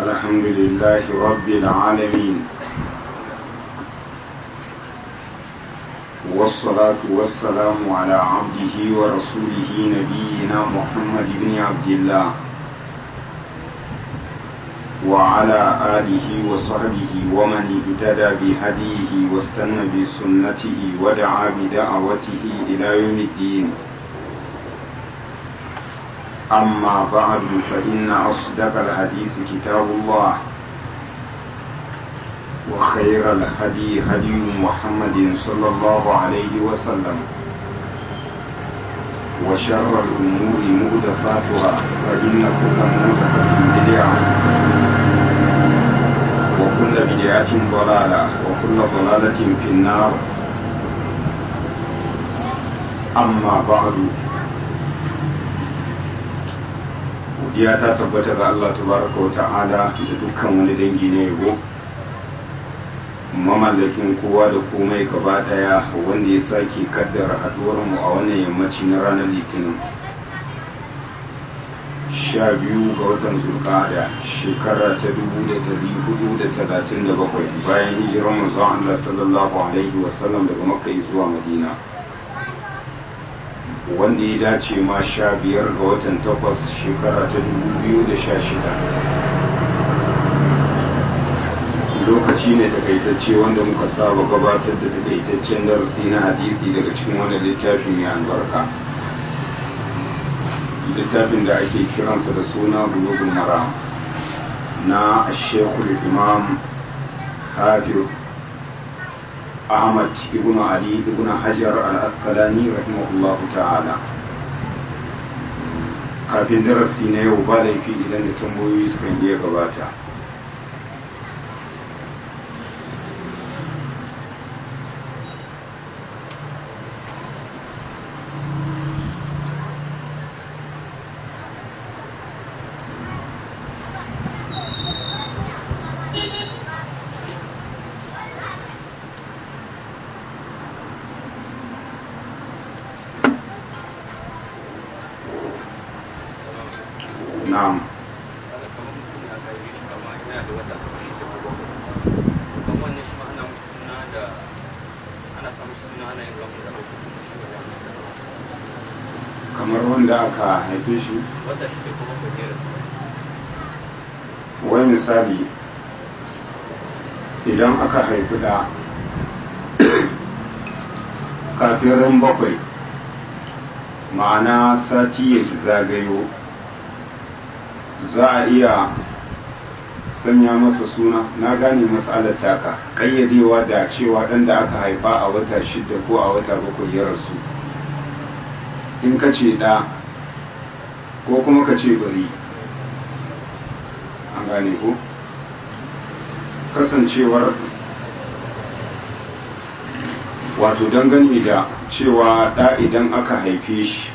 الحمد لله رب العالمين والصلاة والسلام على عبده ورسوله نبينا محمد بن عبد الله وعلى آله وصحبه ومن اهتدى بهديه واستنى بسنته ودعا بدعوته إلى يوم الدين أما بعد فإن أصدق الحديث كتاب الله وخير الهدي هدي محمد صلى الله عليه وسلم وشر الأمور مهدفاتها فإن كل مهدفة بدعة وكل بدعة ضلالة وكل ضلالة في النار أما بعد godiya ta tabbata ga Allah tabaraka wa ta'ala da dukkan wani dangi na yabo mamallakin kowa da komai gaba daya wanda ya sake kaddara haduwar mu a wannan yammaci na ranar litinin sha biyu ga watan zulqa'ada shekara ta dubu da dari hudu da talatin da bakwai bayan hijirar manzon Allah sallallahu alaihi wasallam daga makka zuwa madina wanda ya dace ma sha biyar ga watan takwas shekara ta dubu biyu da sha shida lokaci ne takaitacce wanda muka saba gabatar da takaitaccen darasi na hadisi daga cikin wani littafi mai albarka littafin da ake kiransa da suna bulugul mara na shekul imam hafiz Ahmad ibn Ali ibn Hajar al-Asqalani rahimahullah ta'ala kafin darasi na yau ba laifi idan da tambayoyi suka iya gabata na'am kamar wanda aka haife shi wai misali idan aka haifi da kafin ran bakwai ma'ana sati ya zagayo za a iya sanya masa suna na gane matsalar taka ƙayyadewa da cewa ɗan da aka haifa a wata shida ko a wata bakwai ya rasu in ka ce ɗa ko kuma ka ce bari an gane ko kasancewar wato dangane da cewa ɗa idan aka haife shi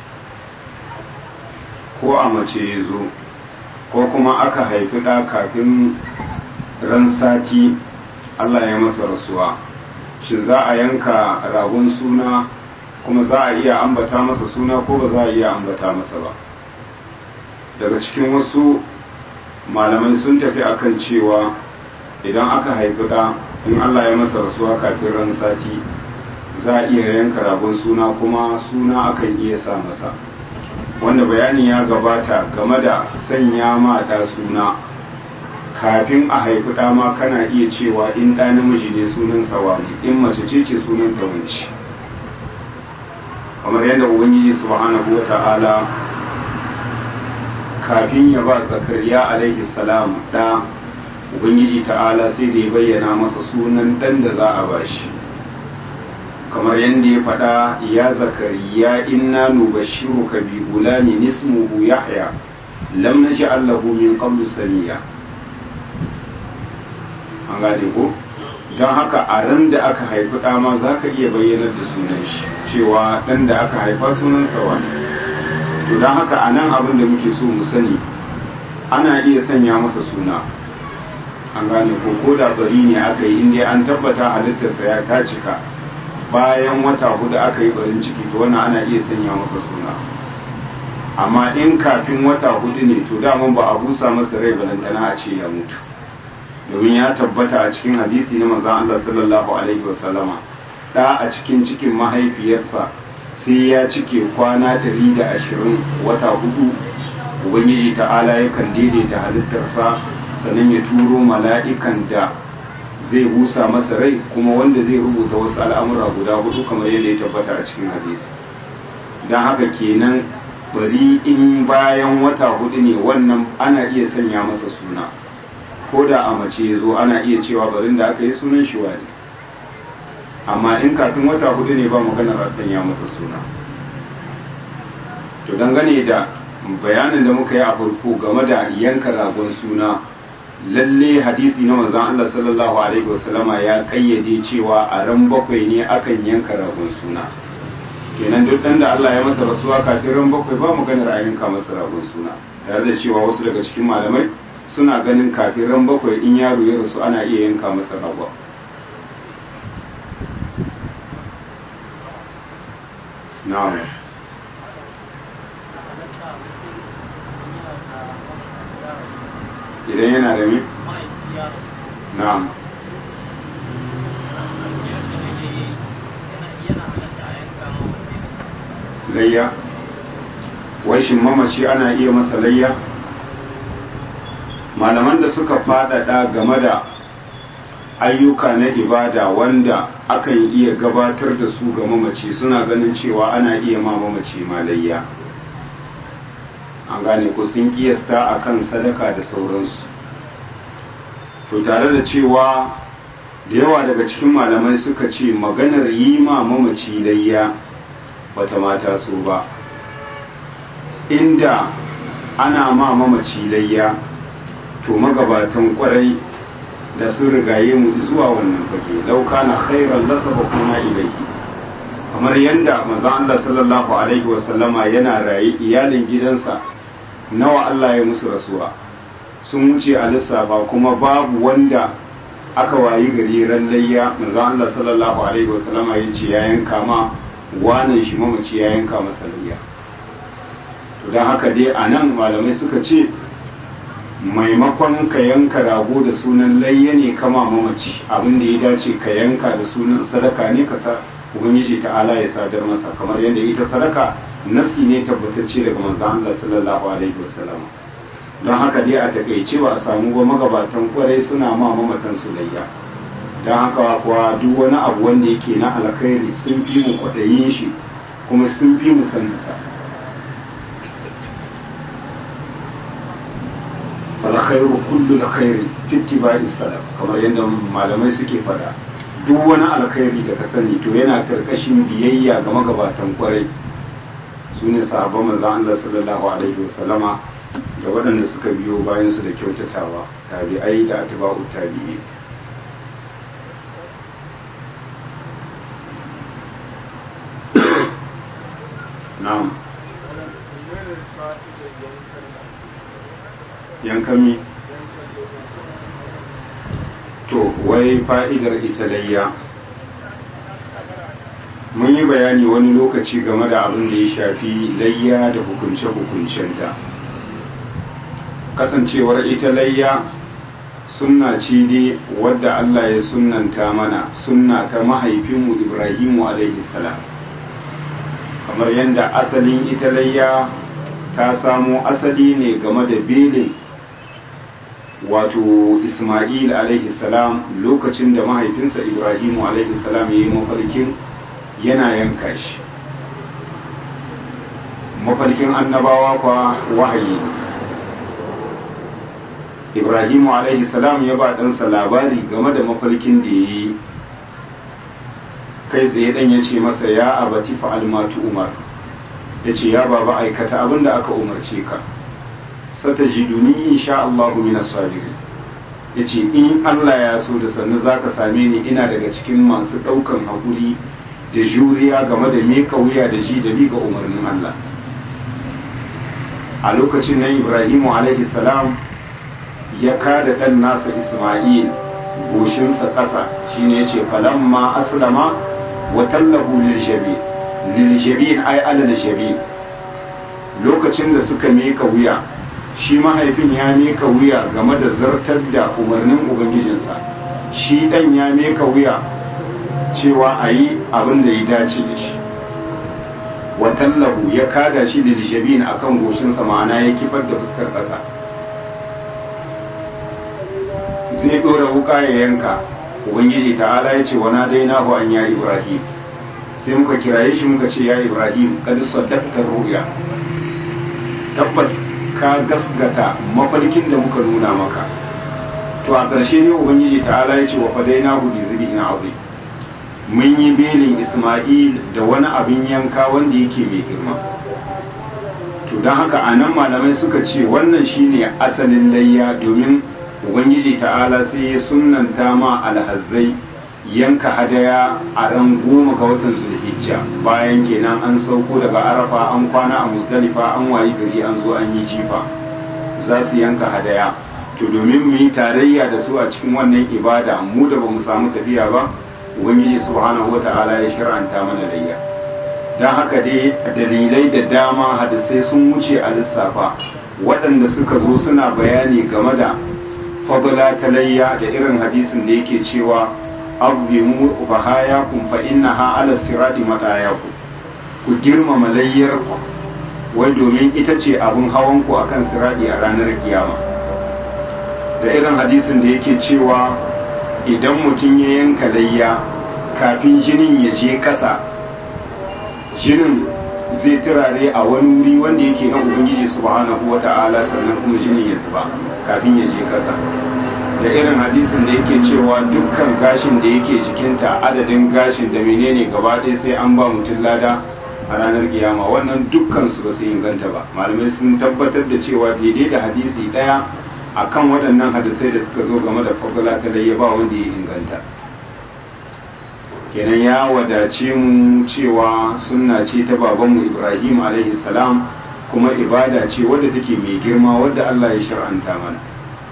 ko a mace ya zo ko kuma aka haifi ɗa kafin ran sati Allah ya masa rasuwa shi za a yanka ragon suna kuma za a iya ambata masa suna ko ba za a iya ambata masa ba daga cikin wasu malamai sun tafi akan cewa idan aka haifi ɗa in Allah ya masa rasuwa kafin ran sati za a iya yanka ragon suna kuma suna akan iya sa masa wanda bayani ya gabata game da sanya ma ɗa suna kafin a haifi ɗa ma kana iya cewa in ɗa namiji ne sunan sawani in mace ce ce sunan ta wance kamar yadda ubangiji subhanahu wa ta'ala kafin ya ba zakariya alaihi salam ɗa ubangiji ta'ala sai da ya bayyana masa sunan ɗan da za a bashi kamar yadda ya faɗa ya zakariya inna nubashiruka bi gulamin ismuhu yahya lam naj'al lahu min qablu samiya an gane ko don haka a ran da aka haifi ɗa ma za ka iya bayyanar da sunan shi cewa ɗan da aka haifa sunan sawa to don haka a nan abin da muke so mu sani ana iya sanya masa suna an gane ko ko da bari ne aka yi inda an tabbata halittarsa ya ta cika bayan wata hudu aka yi barin ciki to wannan ana iya sanya masa suna amma in kafin wata hudu ne to daman ba a busa masa rai balantana a ce ya mutu domin ya tabbata a cikin hadisi na manzon Allah sallallahu alaihi wasallama da a cikin cikin mahaifiyarsa sai ya cike kwana 120 wata hudu ubangiji ta'ala yakan daidaita halittarsa sannan ya turo mala'ikan da zai busa masa rai kuma wanda zai rubuta wasu al'amura guda hudu kamar yadda ya tabbata a cikin hadisi don haka kenan bari in bayan wata hudu ne wannan ana iya sanya masa suna ko da a mace ya zo ana iya cewa barin da aka yi sunan shi wani amma in kafin wata hudu ne ba maganar a sanya masa suna to dangane da bayanin da muka yi a farko game da yanka ragon suna lalle hadisi na manzon Allah sallallahu alaihi wasallama ya kayyade cewa a ran bakwai ne akan yanka ragon suna kenan duk dan da Allah ya masa rasuwa kafin ran bakwai ba maganar a yanka masa ragon suna tare da cewa wasu daga cikin malamai suna ganin kafin ran bakwai in yaro ya rasu ana iya yanka masa ragon na'am idan yana da mi? na'am layya wai shin mamaci ana iya masa layya malaman da suka faɗaɗa game da ayyuka na ibada wanda akan iya gabatar da su ga mamaci suna ganin cewa ana iya ma mamaci ma layya an gane ko sun kiyasta akan sadaka da sauransu to tare da cewa da yawa daga cikin malamai suka ce maganar yi ma mamaci layya bata mata so ba inda ana ma mamaci layya to magabatan kwarai da sun rigaye mu zuwa wannan fage lauka na khairan lasaba kuna ilaihi kamar yadda manzon Allah sallallahu alaihi wasallama yana raye iyalin gidansa nawa Allah ya musu rasuwa sun wuce a lissafa kuma babu wanda aka wayi gari ran layya manzon Allah sallallahu alaihi wasallama ya ce ya yanka ma wanan shi mamaci ya yanka masa layya to don haka dai a nan malamai suka ce maimakon ka yanka rago da sunan layya ne kama mamaci abin da ya dace ka yanka da sunan sadaka ne ka sa ubangiji ta'ala ya sadar masa kamar yadda ita sadaka nasi ne tabbatacce daga manzon Allah sallallahu alaihi wasallam don haka dai a takaice ba a samu ba magabatan kwarai suna ma mamatan su layya don haka kuwa duk wani abu wanda yake na alkhairi sun fi mu kwaɗayin shi kuma sun fi mu saninsa alkhairu kullu alkhairi fi ittiba'i salaf kamar yadda malamai suke fada duk wani alkhairi da ka sani to yana karkashin biyayya ga magabatan kwarai su ne sahabban manzon Allah sallallahu alaihi wasallama da waɗanda suka biyo bayan su da kyautatawa tabi'ai da atba'u tabi'i na'am yankami to wai fa'idar ita layya mun yi bayani wani lokaci game da abin da ya shafi layya da hukunce-hukuncenta kasancewar ita layya sunna ce dai wadda Allah ya sunnanta mana sunna ta mahaifinmu Ibrahimu alaihi salam kamar yadda asalin ita layya ta samo asali ne game da belin wato Ismail alaihi salam lokacin da mahaifinsa Ibrahimu alaihi salam ya yi mafarkin yana yanka shi mafarkin annabawa kwa wahayi Ibrahimu alaihi salam ya ba ɗansa labari game da mafarkin da ya yi kai tsaye ɗan ya ce masa ya abati fa'al matu umar ya ce ya baba aikata abin da aka umarce ka sata jiduni insha Allah minas sabirin ya ce in Allah ya so da sannu za ka same ni ina daga cikin masu ɗaukan haƙuri da juriya game da meka wuya da ji da ga umarnin Allah a lokacin nan Ibrahimu alaihi salam ya kada ɗan nasa Ismail goshinsa ƙasa shine ya ce falamma aslama wa tallahu lil jabin lil jabin ay ala lil jabin lokacin da suka meka wuya shi mahaifin ya meka wuya game da zartar da umarnin ubangijinsa shi ɗan ya meka wuya cewa a yi abin da ya dace da shi watallahu ya kada shi da jabin a kan goshinsa ma'ana ya kifar da fuskar ƙasa zai ɗora wuka ya yanka ubangiji ta'ala ya ce wana dai na an ya ibrahim sai muka kiraye shi muka ce ya ibrahim kad saddaqta ru'ya tabbas ka gasgata mafarkin da muka nuna maka to a ƙarshe ne ubangiji ta'ala ya ce wa fadainahu bi zibin azim mun yi belin isma'il da wani abin yanka wanda yake mai girma to don haka a nan malamai suka ce wannan shine asalin layya domin ubangiji ta'ala sai ya sunanta ma alhazzai yanka hadaya a ran goma ga watan zulhijja bayan kenan an sauko daga arafa an kwana a musdalifa an wayi gari an zo an yi jifa za su yanka hadaya to domin mu yi tarayya da su a cikin wannan ibada mu da ba mu samu tafiya ba ubangiji subhanahu wata'ala ya shir'anta mana layya don haka dai dalilai da dama hadisai sun wuce a lissafa waɗanda suka zo suna bayani game da fadla ta layya da irin hadisin da yake cewa azimu bahayakum fa innaha ala sirati matayakum ku girmama layyar ku wai domin ita ce abun hawan ku akan sirati a ranar kiyama da irin hadisin da yake cewa idan mutum ya yanka layya kafin jinin ya je ƙasa jinin zai turare a wani wuri wanda yake na ubangiji subhanahu wa ta'ala sannan kuma jinin ya zuba kafin ya je ƙasa da irin hadisin da yake cewa dukkan gashin da yake jikinta adadin gashin da menene gaba ɗaya sai an ba mutum lada a ranar kiyama wannan dukkan su ba su inganta ba malamai sun tabbatar da cewa daidai da hadisi ɗaya akan waɗannan hadisai da suka zo game da fadla ta layya ba wanda ya inganta kenan ya wadace mu cewa sunna ce ta babanmu ibrahim alaihi salam kuma ibada ce wadda take mai girma wadda allah ya shar'anta mana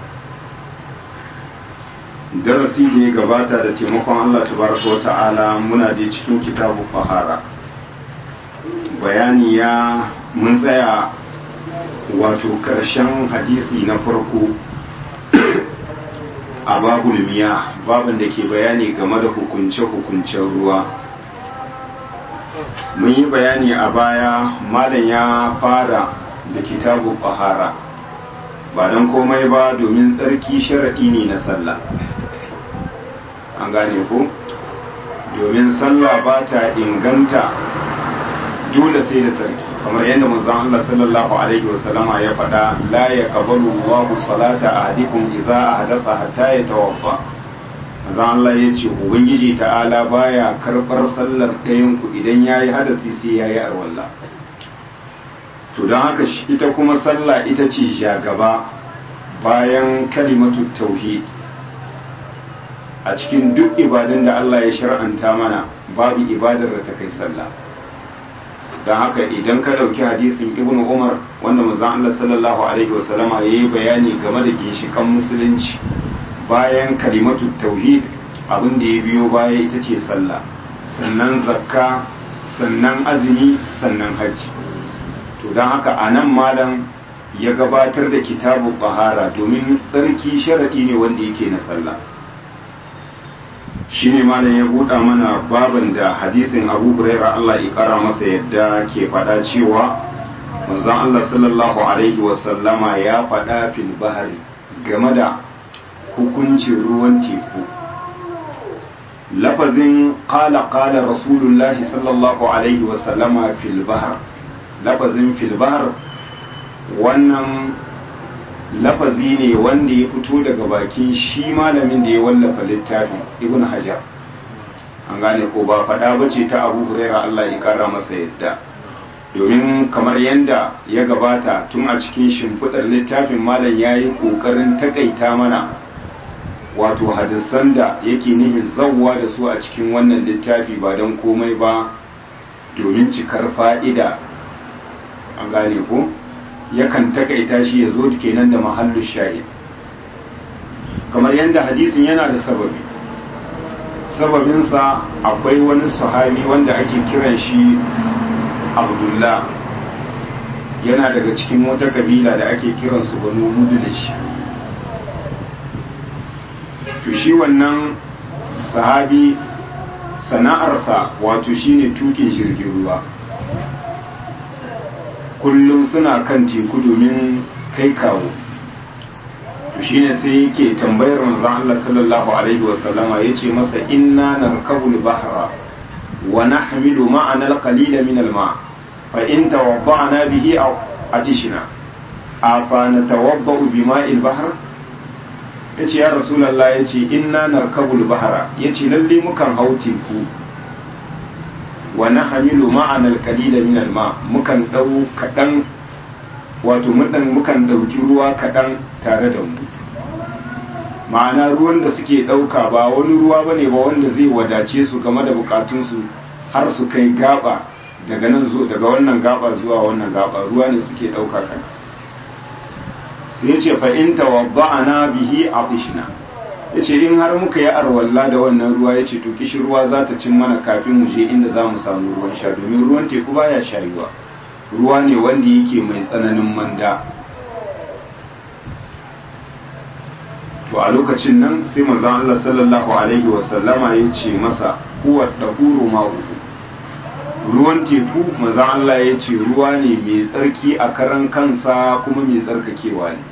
darasi da ya gabata da taimakon allah tabaraka wa ta'ala muna je cikin kitabu fahara bayani ya mun tsaya wato karshen hadisi na farko a babul miya babin da ke bayani game da hukunce-hukuncen ruwa mun yi bayani a baya malam ya fara da kitabu bahara ba don komai ba domin tsarki sharaɗi ne na sallah an gane ku domin sallah ba ta inganta dole sai da tsarki kamar yadda manzon Allah sallallahu alaihi wasallama ya faɗa la yaqbalu Allahu salata ahadikum idza ahdatha hatta yatawaffa manzon Allah ya ce ubangiji ta'ala baya karbar sallar ɗayan ku idan yayi hadasi sai yayi arwalla to don haka ita kuma sallah ita ce jagaba bayan kalimatu tauhid a cikin duk ibadun da Allah ya shar'anta mana babu ibadar da ta kai sallah don haka idan ka ɗauki hadisin ibnu umar wanda manzon Allah sallallahu alaihi wasallama ya yi bayani game da ginshikan musulunci bayan kalimatu tauhid abin da ya biyo baya ita ce sallah sannan zakka sannan azumi sannan hajji to don haka a nan malam ya gabatar da kitabu bahara domin tsarki sharaɗi ne wanda yake na sallah shi ne malam ya buɗa mana baban da hadisin abu huraira Allah ya ƙara masa yadda ke faɗa cewa manzon Allah sallallahu alaihi wasallama ya faɗa fil bahari game da hukuncin ruwan teku lafazin qala qala rasulullahi sallallahu alaihi wasallama fil bahar lafazin fil bahar wannan lafazi ne wanda ya fito daga bakin shi malamin da ya wallafa littafin ibn hajar an gane ko ba faɗa ba ce ta abu huraira allah ya kara masa yadda domin kamar yadda ya gabata tun a cikin shimfiɗar littafin malam ya yi ƙoƙarin takaita mana wato hadisan da yake nihin zawwa da su a cikin wannan littafi ba don komai ba domin cikar fa'ida an gane ko yakan takaita shi ya zo kenan da mahallu shahid kamar yadda hadisin yana da sababi sababinsa akwai wani sahabi wanda ake kiran shi abdullah yana daga cikin wata kabila da ake kiransu banu mudlish to shi wannan sahabi sana'arsa wato shine tukin jirgin ruwa kullum suna kan teku domin kai kawo to shine sai yake tambayar manzon Allah sallallahu alaihi wasallama yace masa inna narkabul bahra wa nahmilu ma'ana al-qalila min al-ma' fa in tawadda'na bihi aw atishna afa natawadda'u bima'il bahr yace ya rasulullah yace inna narkabul bahra yace lalle mukan hau teku wa nahmilu ma'ana al-qalila min al-ma' mukan dau kadan wato mukan dauki ruwa kadan tare da mu ma'ana ruwan da suke ɗauka ba wani ruwa bane ba wanda zai wadace su game da bukatunsu har su kai gaba daga nan zo daga wannan gaba zuwa wannan gaba ruwa ne suke ɗauka kan sai yace fa in tawadda'ana bihi atishna yace in har muka yi arwalla da wannan ruwa yace to kishi ruwa za ta cin mana kafin mu je inda za mu samu ruwan sha domin ruwan teku baya shayuwa ruwa ne wanda yake mai tsananin manda to a lokacin nan sai manzon Allah sallallahu alaihi wasallama ya ce masa huwa dahuru ma'uhu ruwan teku manzon Allah ya ce ruwa ne mai tsarki a karan kansa kuma mai tsarkakewa ne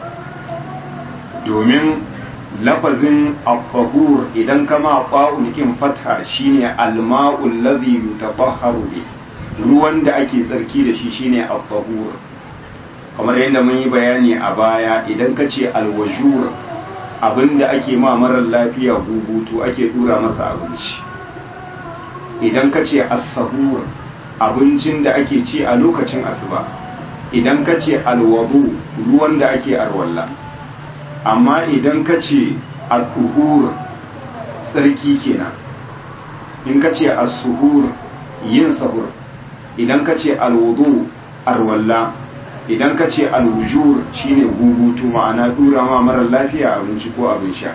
domin lafazin abbahur idan kama fa'ul kin fatha shine alma'ul ladhi yutatahharu bi ruwan da ake tsarki da shi shine abbahur kamar yadda mun yi bayani a baya idan ka ce alwajur abinda ake ma marar lafiya hubutu ake dura masa abinci idan ka ce as-sahur abincin da ake ci a lokacin asuba idan ka ce alwadu ruwan da ake arwalla amma idan ka ce al-tuhur tsarki kenan in ka ce as-suhur yin sahur idan ka ce alwudu arwalla idan ka ce alwujur shine gugutu ma'ana dura ma marar lafiya abinci ko abin sha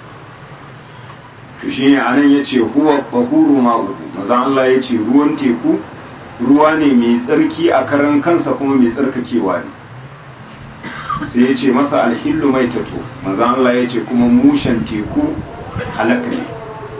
to shine anan yace huwa tahuru ma'u maza Allah yace ruwan teku ruwa ne mai tsarki a karan kansa kuma mai tsarkakewa ne sai yace masa alhillu mai tato maza Allah yace kuma mushen teku halaka ne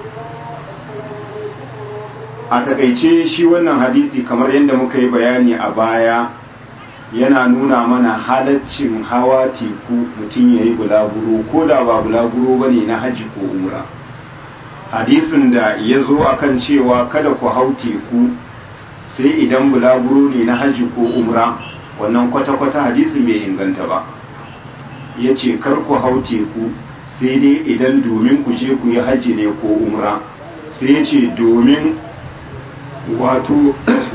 a takaice shi wannan hadisi kamar yadda muka yi bayani a baya yana nuna mana halaccin hawa teku mutum ya yi bulaguro ko da ba bulaguro ba ne na haji ko umra hadisin da ya zo akan cewa kada ku hau teku sai idan bulaguro ne na haji ko umra wannan kwata-kwata hadisin bai inganta ba ya ce kar ku hau teku sai dai idan domin ku je ku yi haji ne ko umra sai ya ce domin wato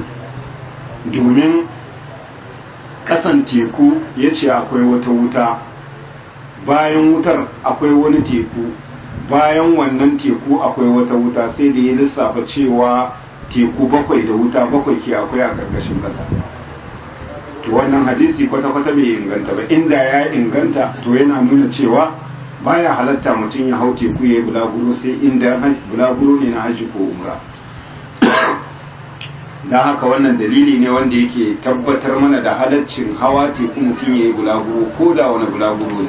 domin kasan teku ya ce akwai wata wuta bayan wutar akwai wani teku bayan wannan teku akwai wata wuta sai da ya lissafa cewa teku bakwai da wuta bakwai ke akwai a karkashin kasa to wannan hadisi kwata-kwata bai inganta ba inda ya inganta to yana nuna cewa baya halatta mutum ya hau teku ya yi bulaguro sai inda bulaguro ne na haji ko umra don haka wannan dalili ne wanda yake tabbatar mana da halaccin hawa teku mutum ya yi bulaguro ko da wani bulaguro ne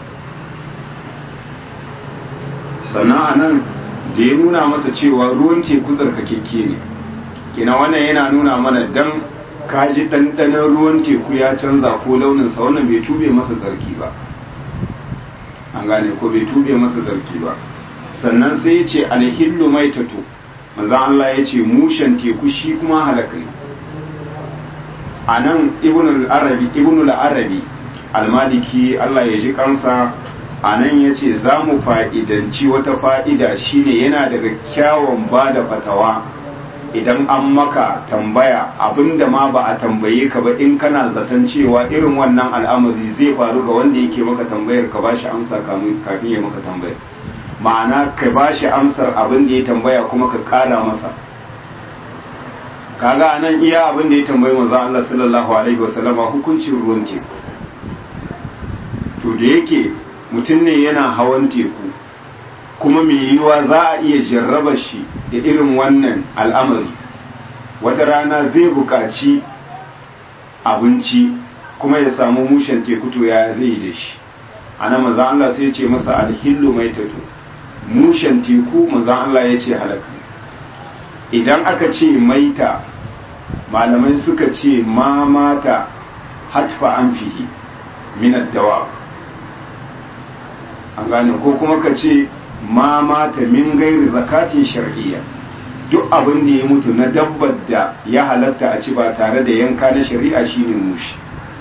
sannan a nan da ya nuna masa cewa ruwan teku tsarkakekke ne kina wannan yana nuna mana dan kaji ɗanɗanon ruwan teku ya canza ko launinsa wannan bai tube masa tsarki ba an gane ko bai tube masa tsarki ba sannan sai ya ce alhillu mai tato manzan Allah ya ce mushen teku shi kuma halaka ne a nan ibnul arabi almaliki Allah ya ji kansa a nan ya ce za mu fa'idanci wata fa'ida shine yana daga kyawun ba da fatawa idan an maka tambaya abinda ma ba a tambaye ka ba in kana zaton cewa irin wannan al'amari zai faru ga wanda yake maka tambayar ka ba shi amsa kafin ya maka tambayar ma'ana ka ba shi amsar abin da ya tambaya kuma ka kara masa kaga nan iya abin da ya tambayi manzo Allah sallallahu alaihi wasallam hukuncin ruwan teku to da yake mutum ne yana hawan teku kuma mai yiwuwa za a iya jarraba shi da irin wannan al'amari wata rana zai buƙaci abinci kuma ya samu mushen teku to ya zai da shi ana manzan Allah sai ya ce masa alhillu mai tato mushen teku manzan Allah ya ce halaka idan aka ce maita malamai suka ce ma mata hatfa an fihi minad dawa an gane ko kuma ka ce ma mata min gairi zakatin shar'iyya duk abin da ya mutu na dabbar da ya halatta a ci ba tare da yanka na shari'a shine mushi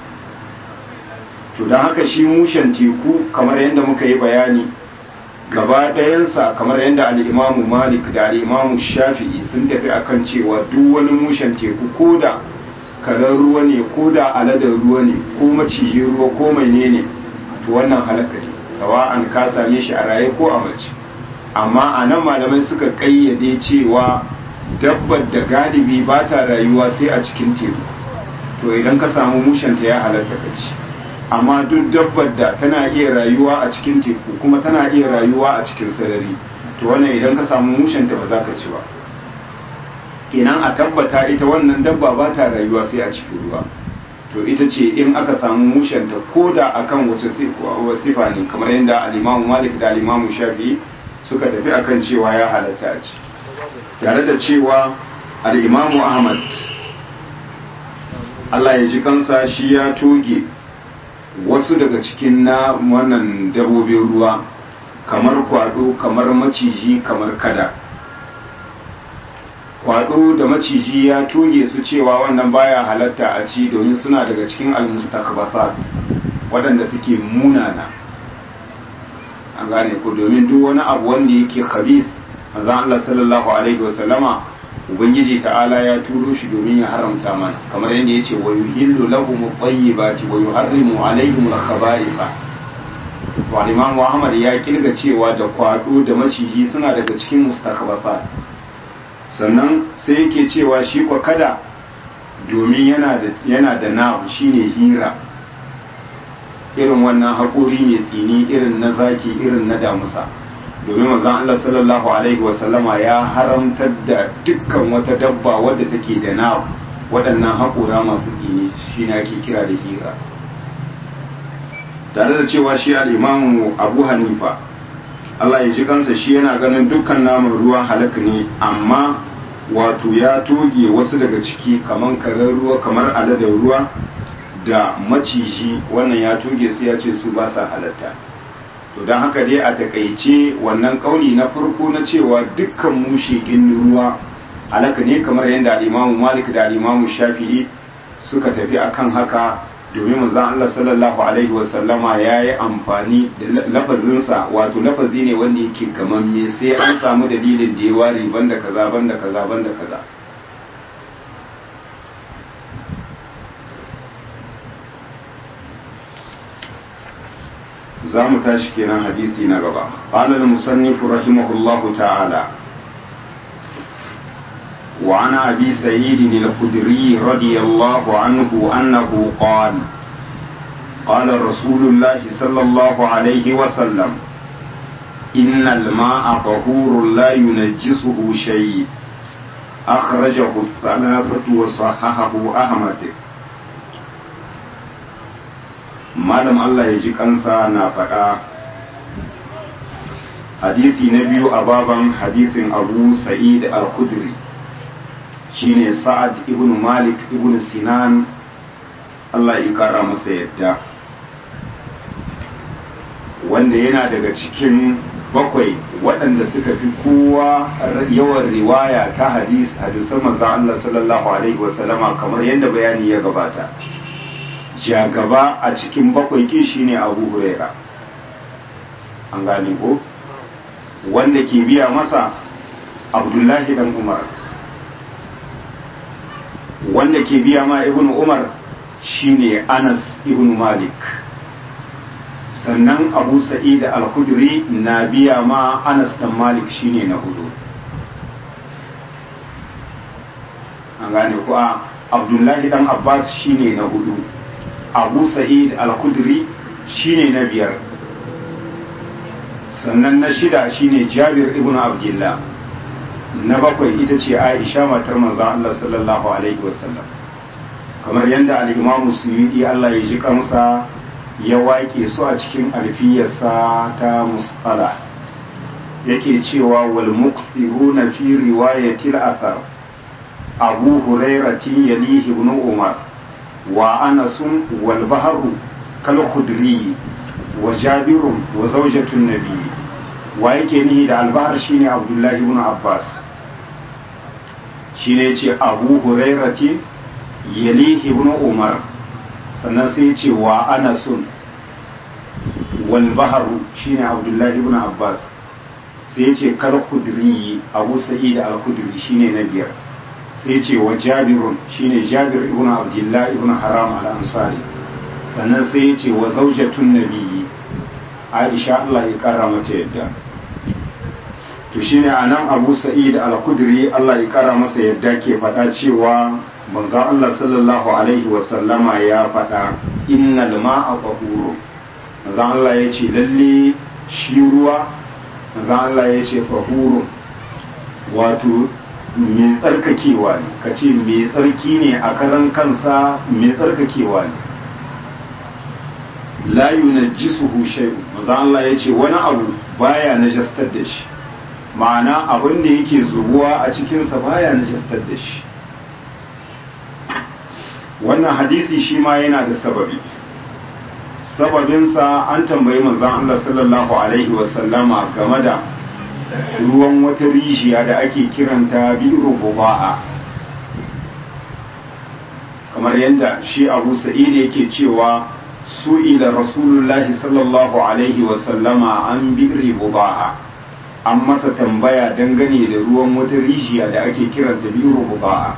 to don haka shi mushen teku kamar yadda muka yi bayani gaba ɗayansa kamar yadda al'imamu malik da al'imamu shafi'i sun tafi akan cewa duk wani mushen teku ko da karar ruwa ne ko da aladar ruwa ne ko macijin ruwa ko mai ne to wannan halaka ne sawa'an ka same shi a raye ko a mace amma a nan malamai suka kayyade cewa dabbar da galibi ba ta rayuwa sai a cikin teku to idan ka samu mushenta ya halatta ka ci amma duk dabbar da tana iya rayuwa a cikin teku kuma tana iya rayuwa a cikin sarari to wannan idan ka samu mushenta ba za ka ci ba kenan a tabbata ita wannan dabba ba ta rayuwa sai a cikin ruwa to ita ce in aka samu mushenta ko da akan wace sifa ne kamar yadda alimamu malik da alimamu shafi suka tafi akan cewa ya halatta a ci tare da cewa al'imamu ahmad Allah ya ji kansa shi ya toge wasu daga cikin na wannan dabobin ruwa kamar kwado kamar maciji kamar kada kwado da maciji ya toge su cewa wannan baya halatta a ci domin suna daga cikin almustakbasat waɗanda suke munana an gane ku domin duk wani abu wanda yake khabis manzon Allah sallallahu alaihi wa sallama ubangiji ta'ala ya turo shi domin ya haramta mana kamar yadda yace wa yuhillu lahum at-tayyibati wa yuharrimu alaihim al-khaba'itha wa Imam Muhammad ya kirga cewa da kwado da maciji suna daga cikin mustakbasat sannan sai yake cewa shi kwa kada domin yana da yana da na shine hira irin wannan haƙuri mai tsini irin na zaki irin na damusa domin manzon Allah sallallahu alaihi wasallama ya haramtar da dukkan wata dabba wadda take da na waɗannan haƙura masu tsini shi ne ake kira da hira tare da cewa shi al'imamu abu hanifa Allah ya ji kansa shi yana ganin dukkan naman ruwa halak ne amma wato ya toge wasu daga ciki kamar karen ruwa kamar aladar ruwa da maciji wannan ya toge su ya ce su ba sa halatta to don haka dai a takaice wannan kauli na farko na cewa dukkan mushe ruwa halaka ne kamar yadda al'imamu malik da al'imamu shafi'i suka tafi akan haka domin manzon Allah sallallahu alaihi wasallama ya yi amfani da lafazinsa wato lafazi ne wanda yake gamamme sai an samu dalilin da ya ware banda kaza banda kaza banda kaza za mu tashi kenan hadisi na gaba qala al-musannif rahimahullahu ta'ala وعن أبي سعيد الخدري رضي الله عنه أنه قال قال رسول الله صلى الله عليه وسلم إن الماء طهور لا ينجسه شيء أخرجه الثلاثة وصححه أحمد malam Allah ya ji kansa na faɗa hadisi na biyu a baban hadisin abu sa'id al-khudri shine sa'ad ibn malik ibn sinan Allah ya kara masa yadda wanda yana daga cikin bakwai waɗanda suka fi kowa yawan riwaya ta hadis hadisan manzon Allah sallallahu alaihi wasallama kamar yadda bayani ya gabata jagaba a cikin bakwai kin shine Abu Huraira an gane ko wanda ke biya masa Abdullahi dan Umar wanda ke biya ma ibn umar shine anas ibn malik sannan abu sa'id al-khudri na biya ma anas dan malik shine na hudu an gane ko a abdullahi dan abbas shine na hudu abu sa'id al-khudri shine na biyar sannan na shida shine jabir ibn abdullah na bakwai ita ce aisha matar manzan Allah sallallahu alaihi wasallam kamar yadda al'imamu suyudi Allah ya ji kansa ya waƙe su a cikin alfiyarsa ta musala yake cewa wal muqsiruna fi riwayatil athar abu hurairati yalihi ibn umar wa anasun wal bahru kal khudri wa jabirun wa zawjatun nabi wa yake nihi da albahar shine abdullahi ibn abbas shine yace abu hurairati yalihi ibn umar sannan sai yace wa anasun wal bahru shine abdullahi ibn abbas sai yace kal khudri abu sa'id al khudri shine na biyar sai ce wa jabirun shine jabir ibn abdullah ibn haram al-ansari sannan sai ya ce wa zaujatun nabiyyi aisha Allah ya kara mata yadda to shine anan abu sa'id al-khudri Allah ya kara masa yadda ke faɗa cewa manzon Allah sallallahu alaihi wa sallama ya faɗa innal ma'a tahuru manzon Allah ya ce lalle shi ruwa manzon Allah ya ce tahuru wato mai tsarkakewa ne ka ce mai tsarki ne a karan kansa mai tsarkakewa ne la yunajjisuhu shay'un manzo Allah ya ce wani abu baya najastar da shi ma'ana abin da yake zubuwa a cikinsa baya najastar da shi wannan hadisi shi ma yana da sababi sababinsa an tambayi manzon Allah sallallahu alaihi wasallama game da ruwan wata rijiya da ake kiranta bi'ru buba'a kamar yadda shi abu sa'id yake cewa su'ila rasulullahi sallallahu alaihi wasallama an bi'ri buba'a an masa tambaya dangane da ruwan wata rijiya da ake kiranta bi'ru buba'a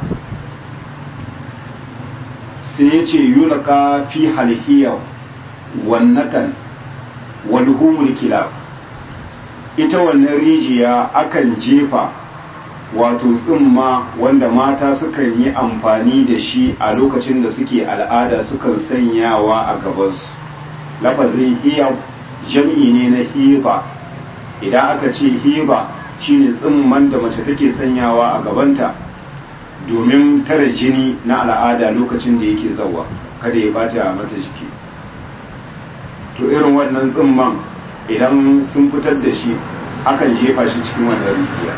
sai ya ce yulaka fi halhiyar wannatan walhumul kilab ita wannan rijiya akan jefa wato tsimma wanda mata sukan yi amfani da shi a lokacin da suke al'ada sukan sanyawa a gabansu lafazin hiya jam'i ne na hiba idan aka ce hiba shine tsimman da mace take sanyawa a gabanta domin tare jini na al'ada lokacin da yake zawa kada ya bata mata jiki to irin wannan tsimman idan sun fitar da shi akan jefa shi cikin wannan rijiya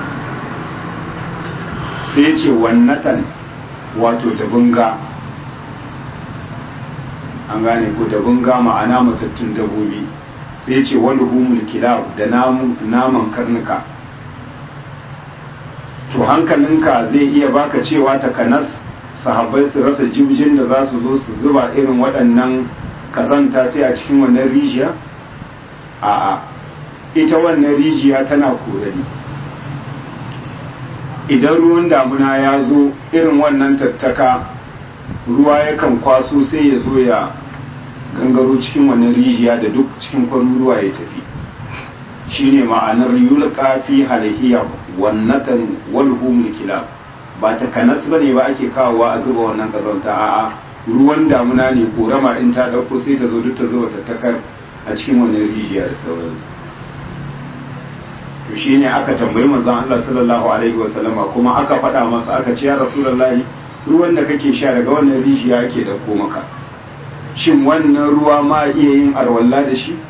sai ce wannatan wato da bunga an gane ko da bunga ma'ana matattun dabobi sai ce wani humul kilab da naman karnuka to hankalinka zai iya baka cewa takanas sahabbai su rasa jibjin da za su zo su zuba irin waɗannan kazanta sai a cikin wannan rijiya a'a ita wannan rijiya tana korari idan ruwan damuna ya zo irin wannan tattaka ruwa yakan kwaso sai ya zo ya gangaro cikin wannan rijiya da duk cikin kwaruruwa ya tafi shine ma'anar yulqa fi halhiya wannatan walhumul kilab ba ta kanas bane ba ake kawowa a zuba wannan kazanta a'a ruwan damuna ne korama in ta dauko sai ta zo duk ta zuba tattakar a cikin wannan rijiya da sauransu to shine aka tambayi manzon Allah sallallahu alaihi wa sallama kuma aka faɗa masa aka ce ya rasulullahi ruwan da kake sha daga wannan rijiya ake dauko maka shin wannan ruwa ma iya yin arwalla da shi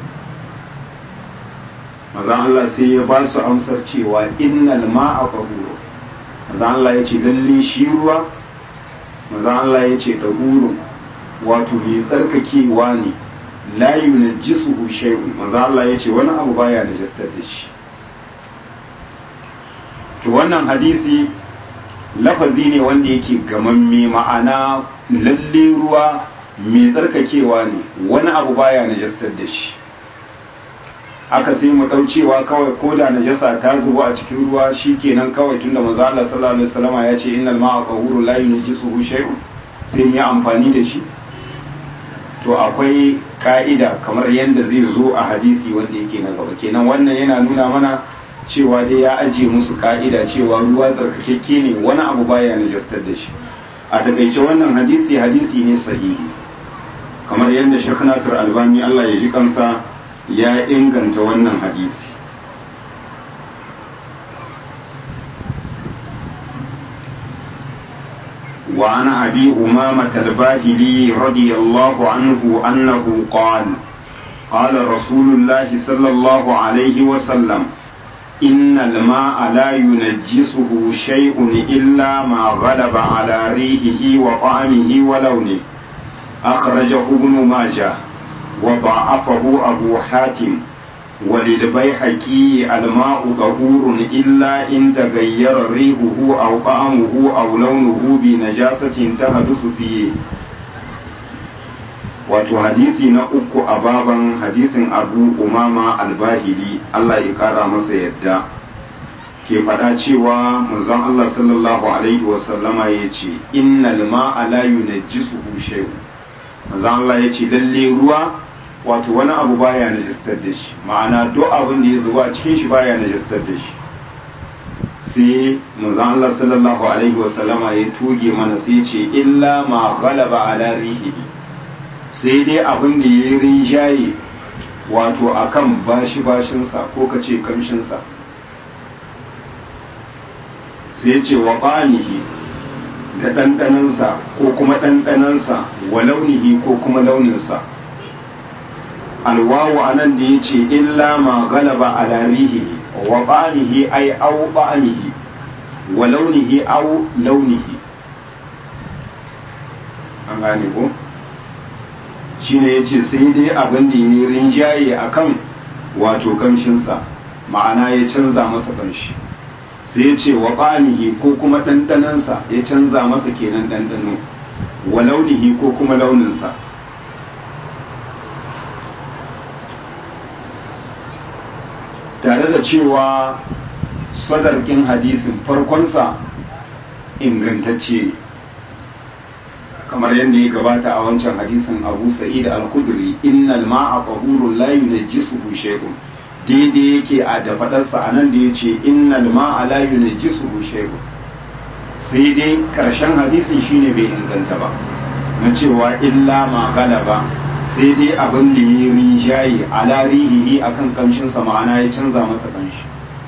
manzon Allah sai ya ba su amsar cewa innal ma'a tahuru manzon Allah ya ce lalle shi ruwa manzon Allah ya ce tahuru wato mai tsarkakewa ne la yunajjisuhu shay'un manzo Allah yace wani abu baya najastar da shi to wannan hadisi lafazi ne wanda yake gamamme ma'ana lalle ruwa mai tsarkakewa ne wani abu baya najastar da shi aka sai mu cewa kawai ko da najasa ta zubo a cikin ruwa shikenan kawai tunda manzo Allah sallallahu alaihi wasallam ya ce innal ma'a tahuru la yunajjisuhu shay'un sai mu yi amfani da shi to akwai ka'ida kamar yadda zai zo a hadisi wanda yake na gaba kenan wannan yana nuna mana cewa dai ya ajiye musu ka'ida cewa ruwa tsarkakekke ne wani abu baya najastar da shi a takaice wannan hadisi hadisi ne sahihi kamar yadda Sheikh Nasir Albani Allah ya ji kansa ya inganta wannan hadisi وعن أبي أمامة الباهلي رضي الله عنه أنه قال قال رسول الله صلى الله عليه وسلم إن الماء لا ينجسه شيء إلا ما غلب على ريحه وطعمه ولونه أخرجه ابن ماجه وضعفه أبو حاتم وللبيحكي الماء طهور إلا إن تغير ريحه أو طعمه أو لونه بنجاسة تحدث فيه wato hadisi na uku a baban hadisin abu umama albahili Allah ya kara masa yadda ke faɗa cewa manzon Allah sallallahu alaihi wasallama ya ce innal ma'a la yunajjisuhu shay'un manzon Allah ya ce lalle ruwa wato wani abu baya najistar da shi ma'ana duk abin da ya zuba a cikin shi baya najistar da shi sai manzon Allah sallallahu alaihi wasallama ya tuge mana sai ya ce illa ma ghalaba ala rihihi sai dai abin da ya rinjaye wato akan bashi bashinsa ko ka ce kamshinsa sai ce wa ɓanihi da ɗanɗanansa ko kuma ɗanɗanansa wa launihi ko kuma launinsa alwawu a nan da ya ce illa ma galaba a larihi wa ɓanihi ai au ɓanihi wa launihi au launihi an gane ko? shine ya ce sai dai abin da ya rinjaye a kan wato kamshinsa ma'ana ya canza masa kamshi sai ya ce wa ɓanihi ko kuma ɗanɗanansa ya canza masa kenan ɗanɗano wa launihi ko kuma launinsa tare da cewa sadarkin hadisin farkonsa ingantacce ne kamar yadda ya gabata a wancan hadisin abu sa'id al-kudri innal ma'a tahurun la yunajjisuhu shay'un daidai yake a da fadarsa a nan da yace innal ma'a la yunajjisuhu shay'un sai dai karshen hadisin shine bai inganta ba na cewa illa ma galaba sai dai abin da ya rinjaye ala rihihi akan kamshin sa ma'ana ya canza masa kamshi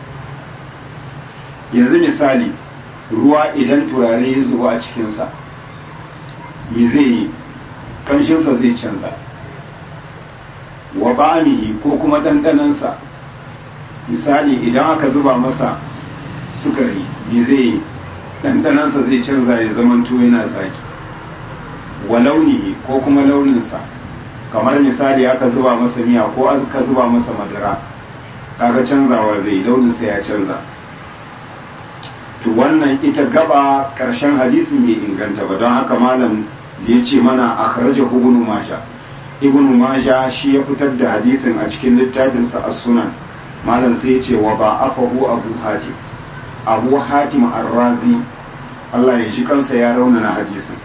yanzu misali ruwa idan turare ya zuba a cikinsa me zai yi ƙanshinsa zai canza wa ba'amihi ko kuma ɗanɗanansa misali idan aka zuba masa sukari me zai yi ɗanɗanansa zai canza ya zama yana tsaki wa launihi ko kuma launinsa kamar misali aka zuba masa miya ko aka zuba masa madara kaga canzawa zai launinsa ya canza to wannan ita gaba ƙarshen hadisin bai inganta ba don haka malam da ya ce mana a kharaja ibnu maja ibnu maja shi ya fitar da hadisin a cikin littafinsa as-sunan malam sai ya ce wa ba afahu abu hatim abu hatim ar-razi Allah ya ji kansa ya raunana hadisin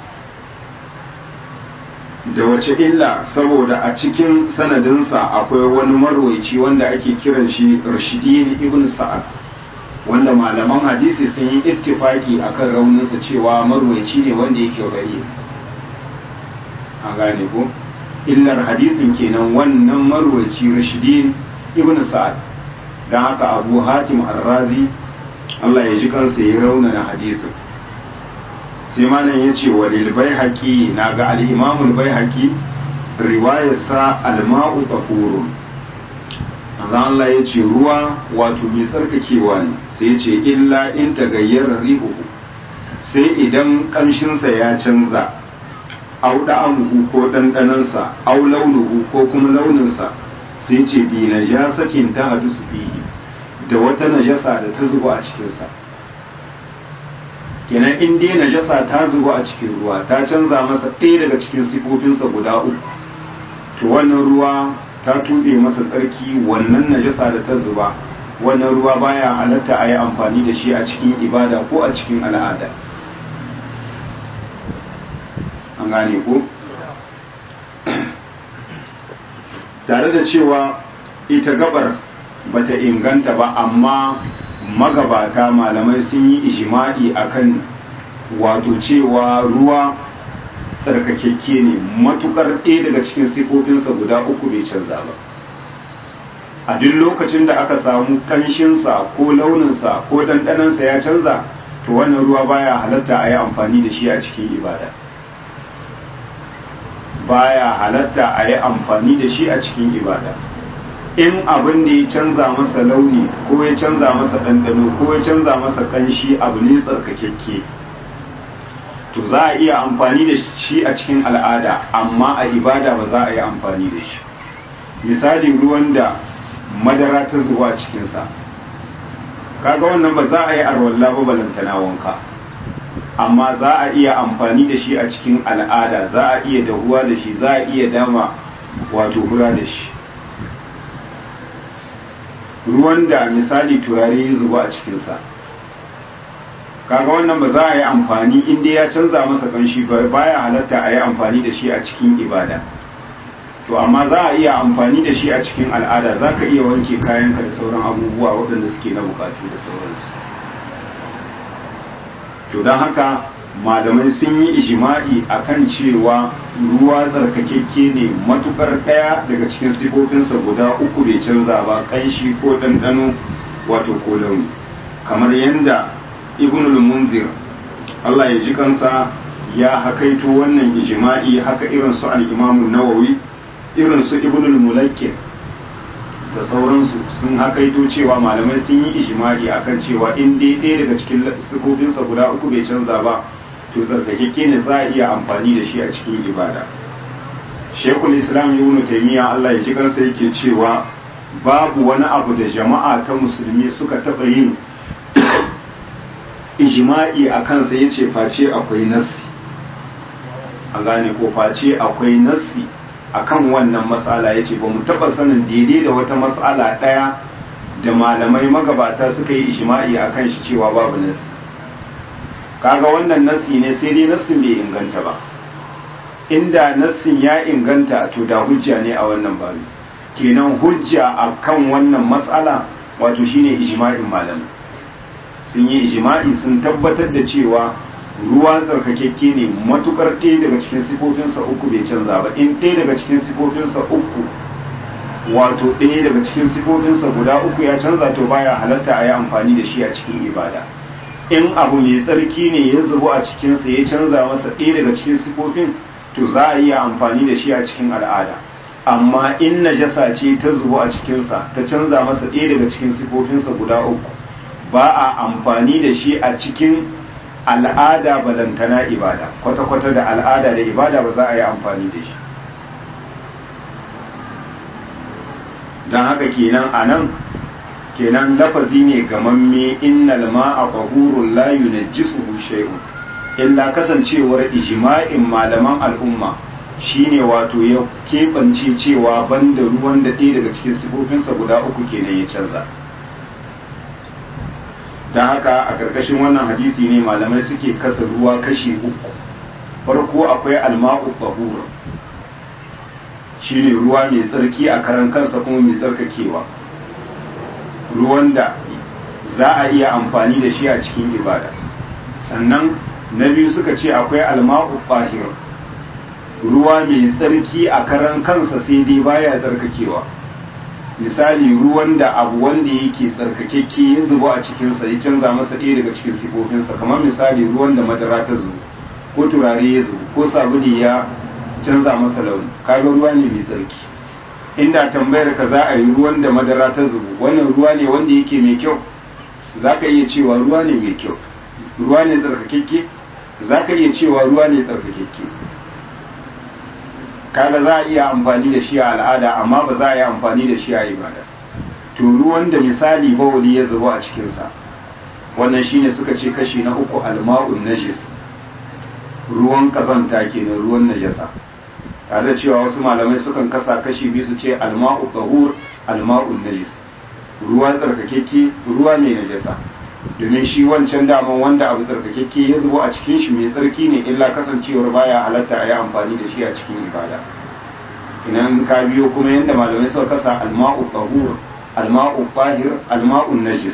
da wace illa saboda a cikin sanadinsa akwai wani marwaici wanda ake kiran shi rashidin ibn sa'ad wanda malaman hadisi sun yi ittifaki akan rauninsa cewa marwaici ne wanda yake gari an gane ko illar hadisin kenan wannan marwaici rashidin ibn sa'ad don haka abu hatim arrazi Allah ya ji kansa ya raunana hadisin sai malam ya ce walil bai haƙi na ga al'imamul bai haƙi riwayarsa alma'u tafurun Allah ya ce ruwa wato mai tsarkakewa ne sai ce illa in ta gayyara rihuhu sai idan ƙamshinsa ya canza au da'amuhu ko ɗanɗanansa au launuhu ko kuma launinsa sai ce bi najasatin ta hadu su fihi da wata najasa da ta zuba a cikinsa kenan in dai najasa ta zuba a cikin ruwa ta canza masa ɗaya daga cikin sifofinsa guda uku to wannan ruwa ta tuɓe masa tsarki wannan najasa da ta zuba wannan ruwa baya halatta a yi amfani da shi a cikin ibada ko a cikin al'ada an gane ko tare da cewa ita gabar bata inganta ba amma magabata malamai sun yi ijima'i akan wato cewa ruwa tsarkakekke ne matukar ɗaya daga cikin sifofinsa guda uku bai canza ba a duk lokacin da aka samu kanshinsa ko launinsa ko ɗanɗanansa ya canza to to wannan ruwa baya halatta a yi amfani da shi a cikin ibada baya halatta a yi amfani da shi a cikin ibada in abin da ya canza masa launi ko ya canza masa ɗanɗano ko ya canza masa ƙanshi abu ne tsarkakekke to za a iya amfani da shi a cikin al'ada amma a ibada ba za a yi amfani da shi misali ruwan da madara ta zuwa cikinsa kaga wannan ba za a yi arwalla ba balantana wanka amma za a iya amfani da shi a cikin al'ada za a iya dahuwa da shi za a iya dama wato hura da shi ruwan da misali turare ya zuba a cikinsa kaga wannan ba za a yi amfani inda ya canza masa kanshi baya halatta a yi amfani da shi a cikin ibada to amma za a iya amfani da shi a cikin al'ada za ka iya wanke kayanka da sauran abubuwa waɗanda suke na bukatu da sauransu to don haka malamai sun yi ijima'i akan cewa ruwa tsarkakekke ne matukar ɗaya daga cikin sifofinsa guda uku bai canza ba kanshi ko ɗanɗano wato ko launi kamar yadda ibnul munzir Allah ya ji kansa ya hakaito wannan ijima'i haka irin su al-imamu nawawi irin su ibnul mulakkir da sauransu sun hakaito cewa malamai sun yi ijimai akan cewa in dai ɗaya daga cikin sifofinsa guda uku bai canza ba to tsarkakeke ne za a iya amfani da shi a cikin ibada shekul islam ibn taymiya Allah ya ji kansa yake cewa babu wani abu da jama'a ta musulmi suka taɓa yin ijima'i a kansa ya ce face akwai nassi a gane ko face akwai nassi akan wannan matsala ya ce ba mu taɓa sanin daidai da wata matsala ɗaya da malamai magabata suka yi ishima'i a kan shi cewa babu nassi kaga wannan nassi ne sai dai nassin bai inganta ba inda nassin ya inganta to da hujja ne a wannan babu kenan hujja a kan wannan matsala wato shine ijma'in malamai sun yi ijma'i sun tabbatar da cewa ruwa tsarkakekke ne matukar ɗaya daga cikin sifofinsa uku bai canza ba in ɗaya daga cikin sifofinsa uku wato ɗaya daga cikin sifofinsa guda uku ya canza to baya halatta a yi amfani da shi a cikin ibada in abu mai tsarki ne ya zubo a cikinsa ya canza masa ɗaya daga cikin sifofin to za a iya amfani da shi a cikin al'ada amma in najasa ce ta zubo a cikinsa ta canza masa ɗaya daga cikin sifofinsa guda uku ba a amfani da shi a cikin al'ada balantana ibada kwata-kwata da al'ada da ibada ba za a yi amfani da shi don haka kenan a nan kenan lafazi ne gamamme innal ma'a qahurun la yunajjisuhu shay'un illa kasancewar ijma'in malaman al'umma shine wato ya keɓance cewa banda ruwan da ɗaya daga cikin sifofinsa guda uku kenan ya canza don haka a ƙarƙashin wannan hadisi ne malamai suke kasa ruwa kashi uku farko akwai alma'u bahur shine ruwa mai tsarki a karan kansa kuma mai tsarkakewa ruwan da za a iya amfani da shi a cikin ibada sannan na biyu suka ce akwai alma'u bahir ruwa mai tsarki a karan kansa sai dai baya tsarkakewa misali ruwan da abu wanda yake tsarkakekke ya zubo a cikinsa ya canza masa ɗaya daga cikin sifofinsa kamar misali ruwan da madara ta zubo ko turare ya zubo ko sabuli ya canza masa launi kaga ruwa ne mai tsarki inda tambayar ka za a yi ruwan da madara ta zubo wannan ruwa ne wanda yake mai kyau za ka iya cewa ruwa ne mai kyau ruwa ne tsarkakekke za ka iya cewa ruwa ne tsarkakekke kaga za a iya amfani da shi a al'ada amma ba za a yi amfani da shi a ibada to ruwan da misali bawali ya zubo a cikinsa wannan shine suka ce kashi na uku alma'un najis ruwan kazanta kenan ruwan najasa tare da cewa wasu malamai sukan kasa kashi biyu su ce alma'u tahur alma'un najis ruwa tsarkakekke ruwa mai najasa domin shi wancan daman wanda abu tsarkakekke ya zubo a cikin shi mai tsarki ne illa kasancewar baya halatta a yi amfani da shi a cikin ibada idan ka biyo kuma yadda malamai suka kasa alma'u tahur alma'u tahir alma'u najis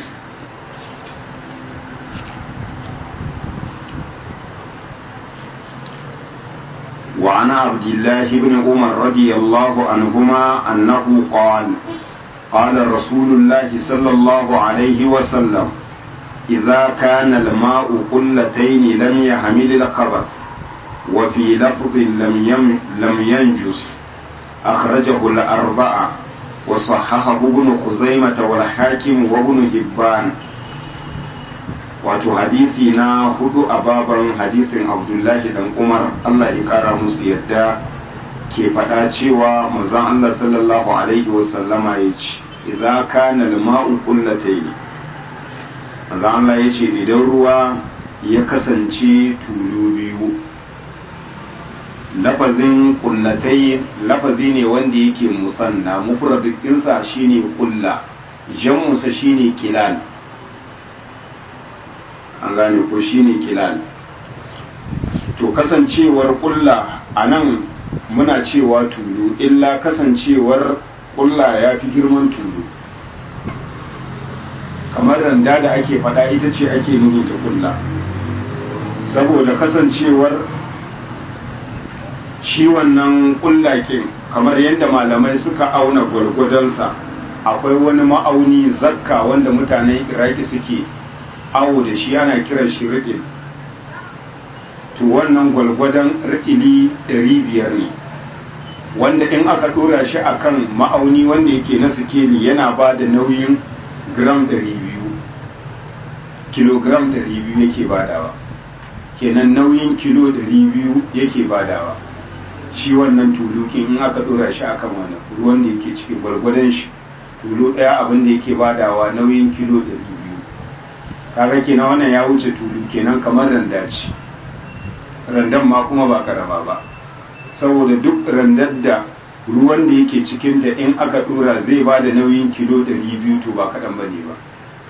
وعن عبد الله بن عمر رضي الله عنهما أنه قال قال رسول الله صلى الله عليه وسلم idza kana al-ma'u qullatayn lam yahmil al-khabath wa fi lafdhin lam yam lam yanjus akhrajahu al-arba'a wa sahahahu ibn khuzaimah wal hakim wa ibn hibban wato hadisi na hudu a baban hadisin abdullahi dan umar allah ya kara musu yadda ke faɗa cewa manzon allah sallallahu alaihi wasallama ya ce idza kana al-ma'u qullatayn manzon allah ya ce idan ruwa ya kasance tulu biyu lafazin kullatai lafazi ne wanda yake musanna mufradin ɗinsa shine kulla jam'unsa shine kilal an gane ko shine kilal to kasancewar kulla a nan muna cewa tulu illa kasancewar kulla ya fi girman tulu kamar randa da ake fada ita ce ake nuni da kulla saboda kasancewar shi wannan kullakin kamar yadda malamai suka auna gwargwadonsa akwai wani ma'auni zakka wanda mutanen iraki suke awo da shi ana kiran shi riɗin to wannan gwalgwadon riɗili ɗari biyar ne wanda in aka ɗora shi akan ma'auni wanda yake na sikeli yana ba da nauyin gram ɗari biyu kilogram ɗari biyu yake badawa kenan nauyin kilo ɗari biyu yake badawa shi wannan tulukin in aka ɗora shi akan wannan ruwan da yake cikin gwargwadon shi tulu ɗaya abin da yake badawa nauyin kilo ɗari biyu kaga kenan wannan ya wuce tulu kenan kamar randa ce randan ma kuma ba karama ba saboda duk randar da ruwan da yake cikin da in aka dora zai ba da nauyin kilo 200 to ba kaɗan ba ne ba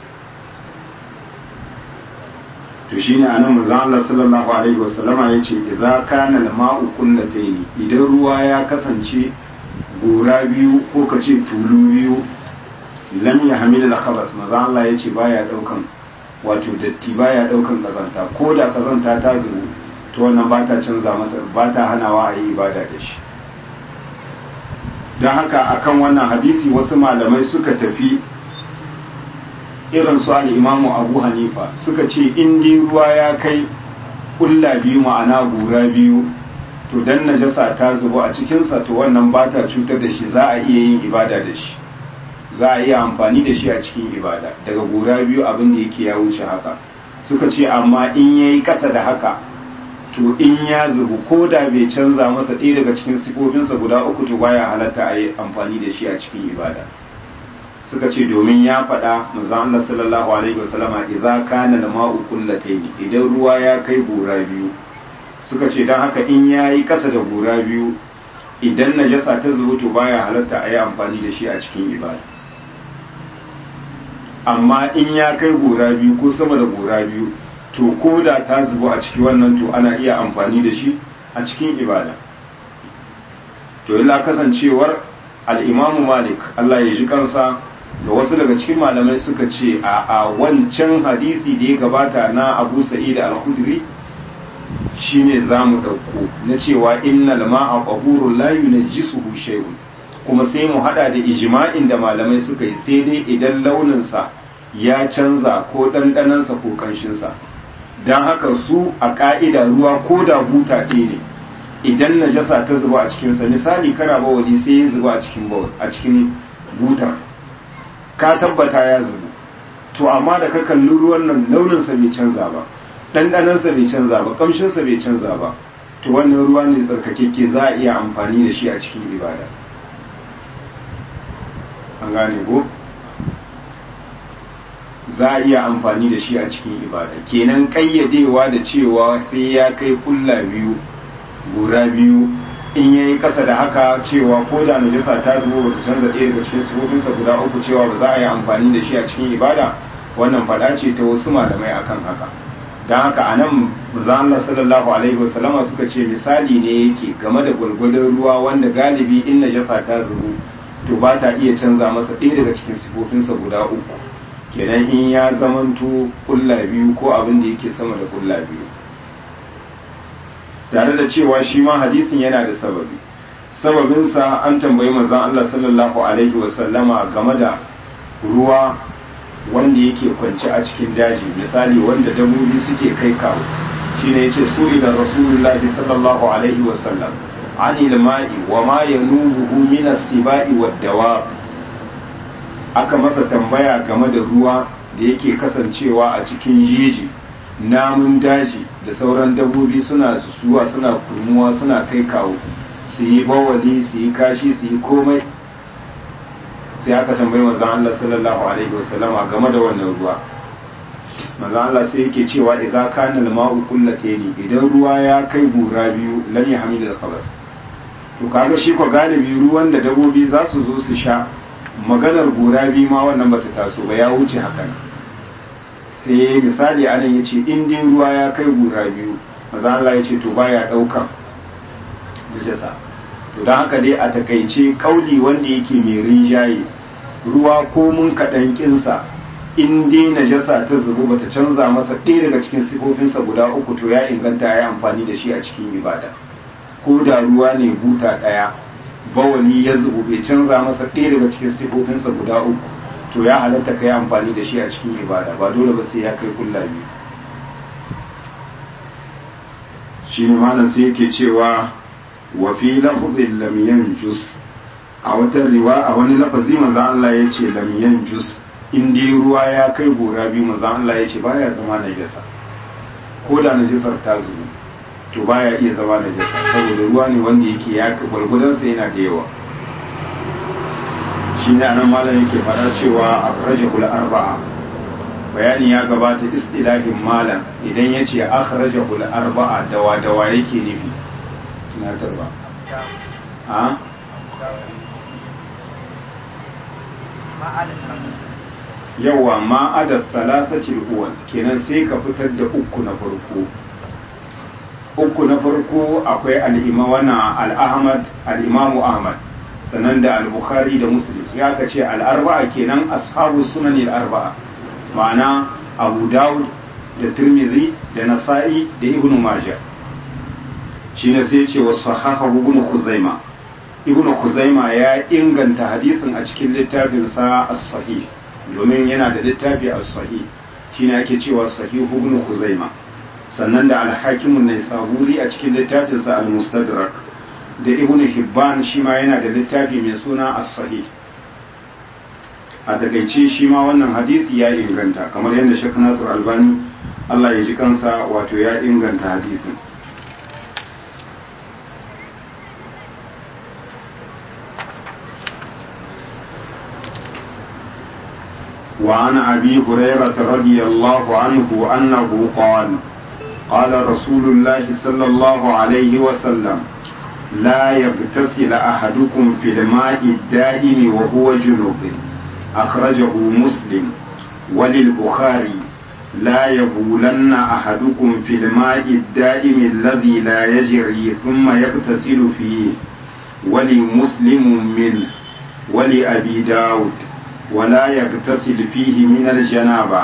to shi ne anan manzon Allah sallallahu alaihi wasallama ya ce idza kana al-ma'u qullatayn idan ruwa ya kasance gora biyu ko kace tulu biyu lam yahmil al-khabas manzon Allah ya ce baya daukan wato datti baya daukan kazanta ko da kazanta ta zubo to wannan ba ta canza masa ba ta hanawa a yi ibada da shi don haka akan wannan hadisi wasu malamai suka tafi irin su al'imamu abu hanifa suka ce in ruwa ya kai kulla biyu ma'ana gura biyu to dan najasa ta zubo a cikinsa to wannan ba ta cutar da shi za a iya yin ibada da shi za a iya amfani da shi a cikin ibada daga gura biyu abin da yake ya wuce haka suka ce amma in ya yi ƙasa da haka to in ya zubu ko da bai canza masa ɗaya daga cikin sifofinsa guda uku to baya halatta a yi amfani da shi a cikin ibada suka ce domin ya faɗa manzon Allah sallallahu alaihi wasallama idza kana al-ma'u qullatayn idan ruwa ya kai gora biyu suka ce dan haka in yayi kasa da gora biyu idan najasa ta zubo to baya halatta a yi amfani da shi a cikin ibada amma in ya kai gora biyu ko sama da gora biyu to ko da ta zubo a ciki wannan to ana iya amfani da shi a cikin ibada to illa kasancewar al'imamu malik Allah ya ji kansa da wasu daga cikin malamai suka ce a a wancan hadisi da ya gabata na abu sa'id al-khudri shine za mu ɗauko na cewa innal ma'a qahurun la yunajjisuhu shay'un kuma sai mu hada da ijma'in da malamai suka yi sai dai idan launinsa ya canza ko ɗanɗanansa ko ƙanshinsa don haka su a ƙa'ida ruwa ko da buta ɗaya ne idan najasa ta zuba a cikinsa misali kana bawali sai ya zuba a cikin a cikin butar ka tabbata ya zubu to amma da ka kalli ruwan nan launinsa bai canza ba ɗanɗanansa bai canza ba ƙamshinsa bai canza ba to wannan ruwa ne tsarkakekke za a iya amfani da shi a cikin ibada an gane ko za a iya amfani da shi a cikin ibada kenan ƙayyadewa da cewa sai ya kai kulla biyu gura biyu in yayi kasa da haka cewa ko da najasa ta zubo bata canza ɗaya daga cikin sifofinsa guda uku cewa ba za a yi amfani da shi a cikin ibada wannan faɗa ce ta wasu malamai akan haka don haka a nan Allah sallallahu alaihi wasallama suka ce misali ne yake game da gwalgwadon ruwa wanda galibi in najasa ta zubo to ba ta iya canza masa ɗaya daga cikin sifofinsa guda uku kenan in ya zamanto kulla biyu ko abin da yake sama da kulla biyu tare da cewa shi ma hadisin yana da sababi sababinsa an tambayi manzon Allah sallallahu alaihi wasallama game da ruwa wanda yake kwance a cikin daji misali wanda dabobi suke kai kawo shine yace su ila rasulullahi sallallahu alaihi wasallam anil ma'i wa ma yanubuhu min as-sibai wad-dawab aka masa tambaya game da ruwa da yake kasancewa a cikin jeji namun daji da sauran dabbobi suna zuwa suna kurmuwa suna kai kawo su yi bawali su yi kashi su yi komai sai aka tambayi manzon Allah sallallahu alaihi wasallama game da wannan ruwa manzon Allah sai yake cewa idza kana al-ma'u qullatayn idan ruwa ya kai gura biyu lam yahmil al-khabas to kaga shi ko galibi ruwan da dabbobi za su zo su sha maganar gura biyu ma wannan bata taso ba ya wuce hakan sai misali anan ya ce in dai ruwa ya kai gura biyu maza Allah ya ce to baya ɗaukan najasa to don haka dai a takaice kauli wanda yake mai rinjaye ruwa ko mun kaɗan kinsa in dai najasa ta zubu bata canza masa ɗaya daga cikin sifofinsa guda uku to ya inganta ya yi amfani da shi a cikin ibada ko da ruwa ne buta ɗaya bawani ya zubu bai canza masa ɗaya daga cikin sifofinsa guda uku to ya halatta ka yi amfani da shi a cikin ibada ba dole ba sai ya kai kulla biyu shi ne malam sai yake cewa wa fi lafzin lam yanjus a wata riwa a wani lafazi manzo Allah ya ce lam yanjus in dai ruwa ya kai gora biyu manzo Allah ya ce baya zama najasa ko da najasar ta zubu to baya iya zama najasa saboda ruwa ne wanda yake ya gwargwadon sa yana da yawa shi ne anan malam yake faɗa cewa akhrajahul arba'a bayani ya gabata istilahin malam idan ya ce akhrajahul arba'a dawa dawa yake nufi tunatarwa a yawa ma ada salasatil uwal kenan sai ka fitar da uku na farko uku na farko akwai al'imawana al'ahmad al'imamu ahmad sannan da al-bukhari da muslim ya ka ce al'arba'a kenan ashabu sunan al'arba'a ma'ana abu dawud da tirmidhi da nasa'i da ibn majah shine sai ce wa sahahahu ibn khuzaima ibn khuzaima ya inganta hadisin a cikin littafin sa as-sahih domin yana da littafi as-sahih shine ake cewa sahih ibn khuzaima sannan da al-hakim an-naisaburi a cikin littafin sa al-mustadrak da ibn hibban shi ma yana da littafi mai suna as-sahih a takaice shi ma wannan hadisi ya inganta kamar yadda shek nasir albani Allah ya ji kansa wato ya inganta hadisin وعن أبي هريرة رضي الله عنه أنه قال قال رسول الله صلى الله عليه وسلم لا يغتسل أحدكم في الماء الدائم وهو جنوب أخرجه مسلم وللبخاري لا يبولن أحدكم في الماء الدائم الذي لا يجري ثم يغتسل فيه ولمسلم منه ولأبي داود ولا يغتسل فيه من الجنابة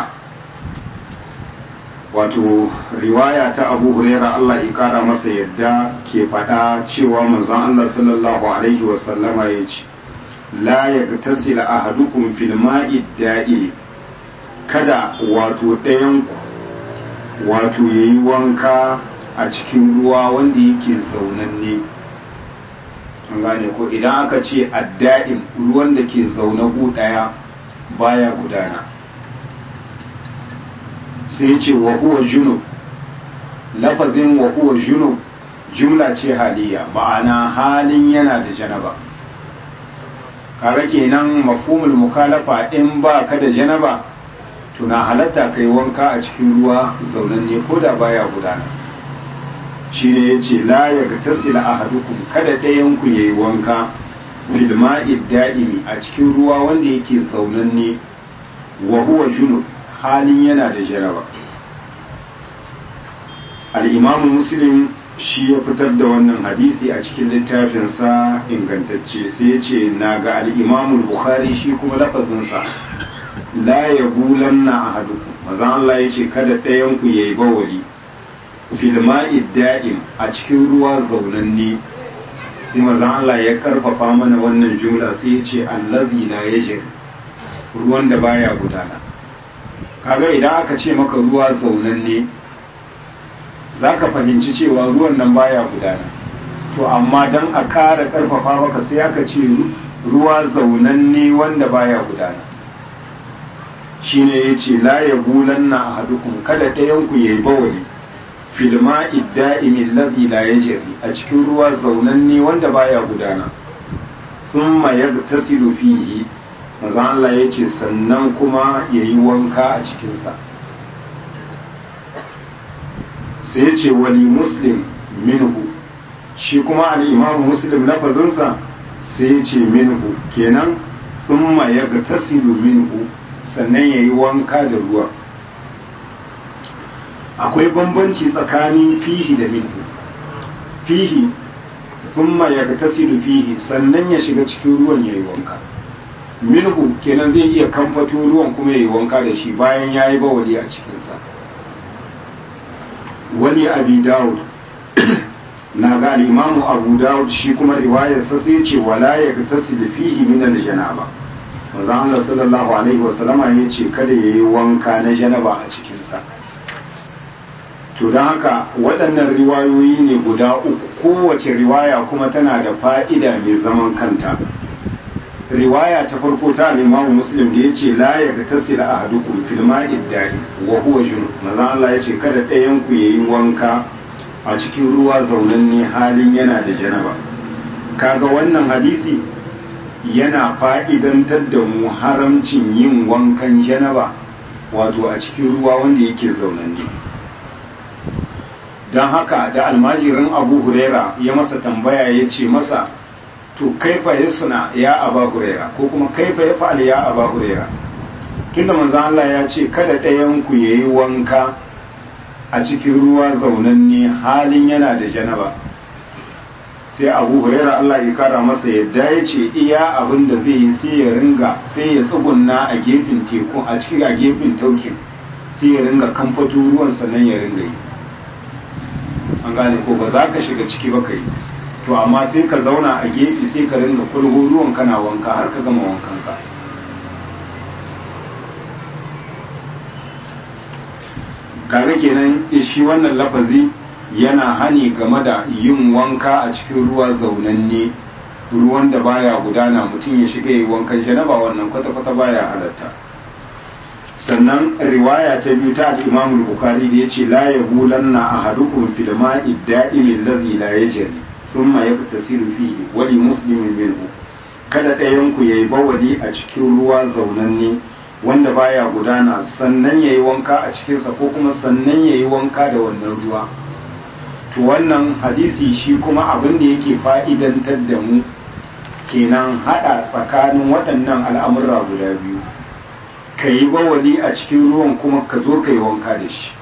wato riwaya ta abu huraira Allah ya kara masa yadda ke faɗa cewa manzon Allah sallallahu alaihi wasallama ya ce la yaghtasil ahadukum fil ma'i da'i kada wato ɗayan ku wato yayi wanka a cikin ruwa wanda yake zaunanne an gane ko idan aka ce adda'im ruwan da ke zaune gu ɗaya baya gudana sai ce wa huwa junub lafazin wa huwa junub jumla ce haliya ma'ana halin yana da janaba kaga kenan mafhumul mukhalafa in ba ka da janaba tuna halatta kai wanka a cikin ruwa zaunanne ko da baya gudana shi ne ya ce la ya ga tasila ahadukum kada ɗayan ku yayi wanka fil ma'i da'imi a cikin ruwa wanda yake zaunanne wa huwa junub halin yana da jaraba al'imamu muslim shi ya fitar da wannan hadisi a cikin littafinsa ingantacce sai ya ce na ga al'imamu bukhari shi kuma lafazinsa la ya bulan na a haduku mazan Allah ya ce kada ɗayanku ya yi bawali filma'i da'im a cikin ruwa zaunanne sai mazan Allah ya karfafa mana wannan jumla sai ya ce allazi la ya ruwan da baya gudana kaga idan aka ce maka ruwa zaunanne za ka fahimci cewa ruwan nan baya gudana to amma don a ƙara ƙarfafa maka sai aka ce ruwa zaunanne wanda baya gudana shine ya ce la ya bulan na a hadukun kada ɗayanku ya yi bawali filma idda'imin lazi la ya jari a cikin ruwa zaunanne wanda baya gudana sun mayar tasiru fihi maza Allah ya ce sannan kuma ya yi wanka a cikinsa sai ya ce wali muslim minhu shi kuma al'imamu muslim lafazinsa sai ya ce minhu kenan sun mayar tasiru minhu sannan ya yi wanka da ruwa akwai bambanci tsakanin fihi da minhu fihi thumma yagtasilu fihi sannan ya shiga cikin ruwan yayi wanka minhu kenan zai iya kamfato ruwan kuma yayi wanka da shi bayan yayi bawali a cikin sa wani abi daud na ga al-imamu abu daud shi kuma riwayar sa sai ce wala yagtasilu fihi min al-janaba manzo Allah sallallahu alaihi wasallama yace kada yayi wanka na janaba a cikin sa to don haka waɗannan riwayoyi ne guda uku kowace riwaya kuma tana da fa'ida mai zaman kanta riwaya ta farko ta limamu muslim da ya ce la ya ga tasira a hadukun filma iddari wa huwa junu mazan Allah ya ce kada ɗayanku ya yi wanka a cikin ruwa zaunanne halin yana da janaba kaga wannan hadisi yana fa'idantar da mu haramcin yin wankan janaba wato a cikin ruwa wanda yake zaunanne don haka da almajirin abu huraira ya masa tambaya ya ce masa to kaifa ya suna ya aba huraira ko kuma kaifa ya fa'al ya aba huraira tunda manzo Allah ya ce kada ɗayan ku yayi wanka a cikin ruwa zaunanne halin yana da janaba sai abu huraira Allah ya kara masa yadda ya ce iya abin da zai yi sai ya ringa sai ya tsugunna a gefen teku a cikin a gefen taukin sai ya ringa kamfato ruwan sannan ya ringa yi an gane ko ba za ka shiga ciki ba kai to amma sai ka zauna a gefe sai ka ringa kulgo ruwan kana wanka har ka gama wankan ka kaga kenan shi wannan lafazi yana hani game da yin wanka a cikin ruwa zaunanne ruwan da baya gudana mutum ya shiga yi wankan janaba wannan kwata-kwata baya halatta sannan riwaya ta biyu ta al-Imam al-Bukhari da yace la yabulanna ahadukum fil ma'i da'imi alladhi la yajri thumma yaktasilu fihi wa li muslimin minhu kada ɗayan ku yayi bawali a cikin ruwa zaunanne wanda baya gudana sannan yayi wanka a cikin sa ko kuma sannan yayi wanka da wannan ruwa to wannan hadisi shi kuma abin da yake fa'idantar da mu kenan hada tsakanin waɗannan al'amura guda biyu ka yi bawali a cikin ruwan kuma ka zo ka yi wanka da shi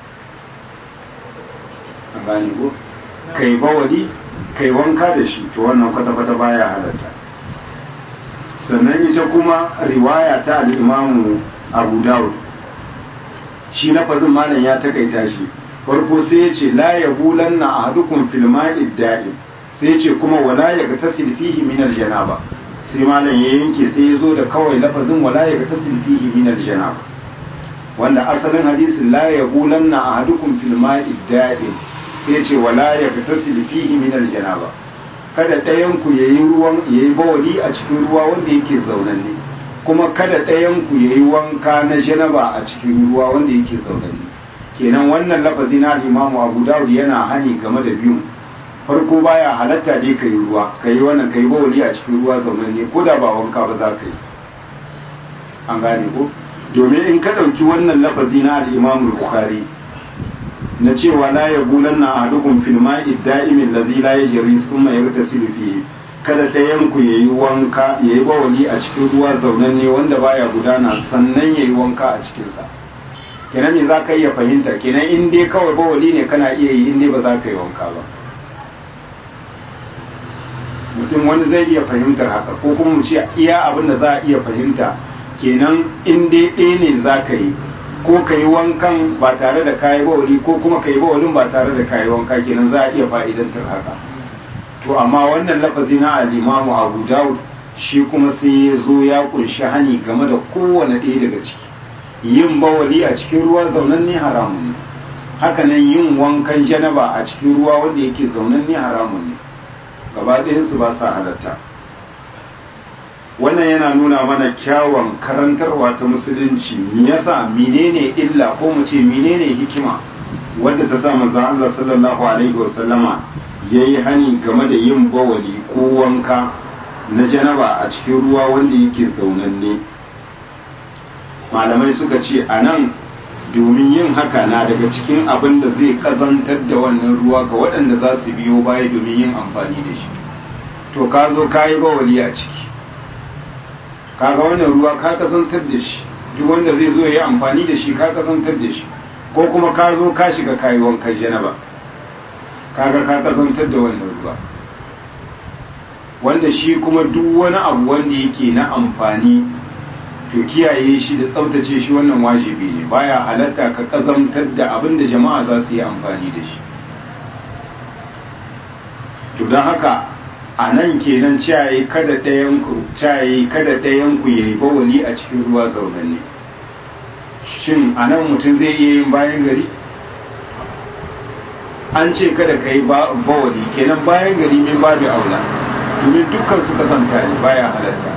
a gani ko ka yi bawali ka yi wanka da shi to wannan kwata-kwata baya halatta sannan ita kuma riwaya ta al'imamu abu dawud shi na fazin malam ya takaita shi farko sai ya ce la ya bulan na a hadukun filma idda'in sai ya ce kuma wala ya ga tasir fihi minar janaba sai malam ya yanke sai ya zo da kawai lafazin wala ya ga tasil fihi min aljanab wanda asalin hadisin la ya bulanna ahadukum fil ma'i da'in sai ya ce wala ya ga tasil fihi min aljanaba kada ɗayan ku yayi ruwan yayi bawali a cikin ruwa wanda yake zaunanne kuma kada ɗayan ku yayi wanka na janaba a cikin ruwa wanda yake zaunanne kenan wannan lafazi na Imam Abu Dawud yana hani game da biyun farko baya halatta dai ka yi ruwa ka yi wannan ka yi bawali a cikin ruwa zaunanne ko da ba wanka ba za ka yi an gane ko domin in ka ɗauki wannan lafazi na al'imam bukhari na cewa la ya bulan na ahadukum fil ma'i da'imin lazi la yajri thumma yaghtasilu fihi kada ɗayan ku yayi wanka yayi bawali a cikin ruwa zaunanne wanda baya gudana sannan yayi wanka a cikin sa kenan me za ka iya fahimta kenan in dai kawai bawali ne kana iya yi in dai ba za ka yi wanka ba mutum wani zai iya fahimtar haka ko kuma mu ce iya abin da za a iya fahimta kenan in dai ɗaya ne za ka yi ko ka yi wankan ba tare da kayi bawali ko kuma ka yi bawalin ba tare da kayi wanka kenan za a iya fa'idantar haka to amma wannan lafazi na al-imamu abu dawud shi kuma sai ya zo ya kunshi hani game da kowane ɗaya daga ciki yin bawali a cikin ruwa zaunan ne haramun ne hakanan yin wankan janaba a cikin ruwa wanda yake zaunan ne haramun ne gaba su ba sa halatta wannan yana nuna mana kyawun karantarwa ta musulunci me yasa menene illa ko mu ce menene hikima wadda ta sa manzon Allah sallallahu alaihi wasallama yayi hani game da yin bawali ko wanka na janaba a cikin ruwa wanda yake zaunanne malamai suka ce a nan domin yin haka na daga cikin abin da zai kazantar da wannan ruwa ga waɗanda za su biyo baya domin yin amfani da shi to ka zo ka yi bawali a ciki kaga wannan ruwa ka kazantar da shi duk wanda zai zo ya yi amfani da shi ka kazantar da shi ko kuma ka zo ka shiga kayi wankan janaba kaga ka kazantar da wannan ruwa wanda shi kuma duk wani abu wanda yake na amfani to kiyaye shi da tsaftace shi wannan wajibi ne baya halatta ka kazantar da abin da jama'a za su yi amfani da shi to don haka a nan kenan ciyayi kada ɗayanku ciyayi kada ɗayanku ya yi bawali a cikin ruwa zaunanne shin a nan mutum zai iya yin bayan gari an ce kada ka yi bawali kenan bayan gari min babu aula domin dukkan su kasanta ne baya halatta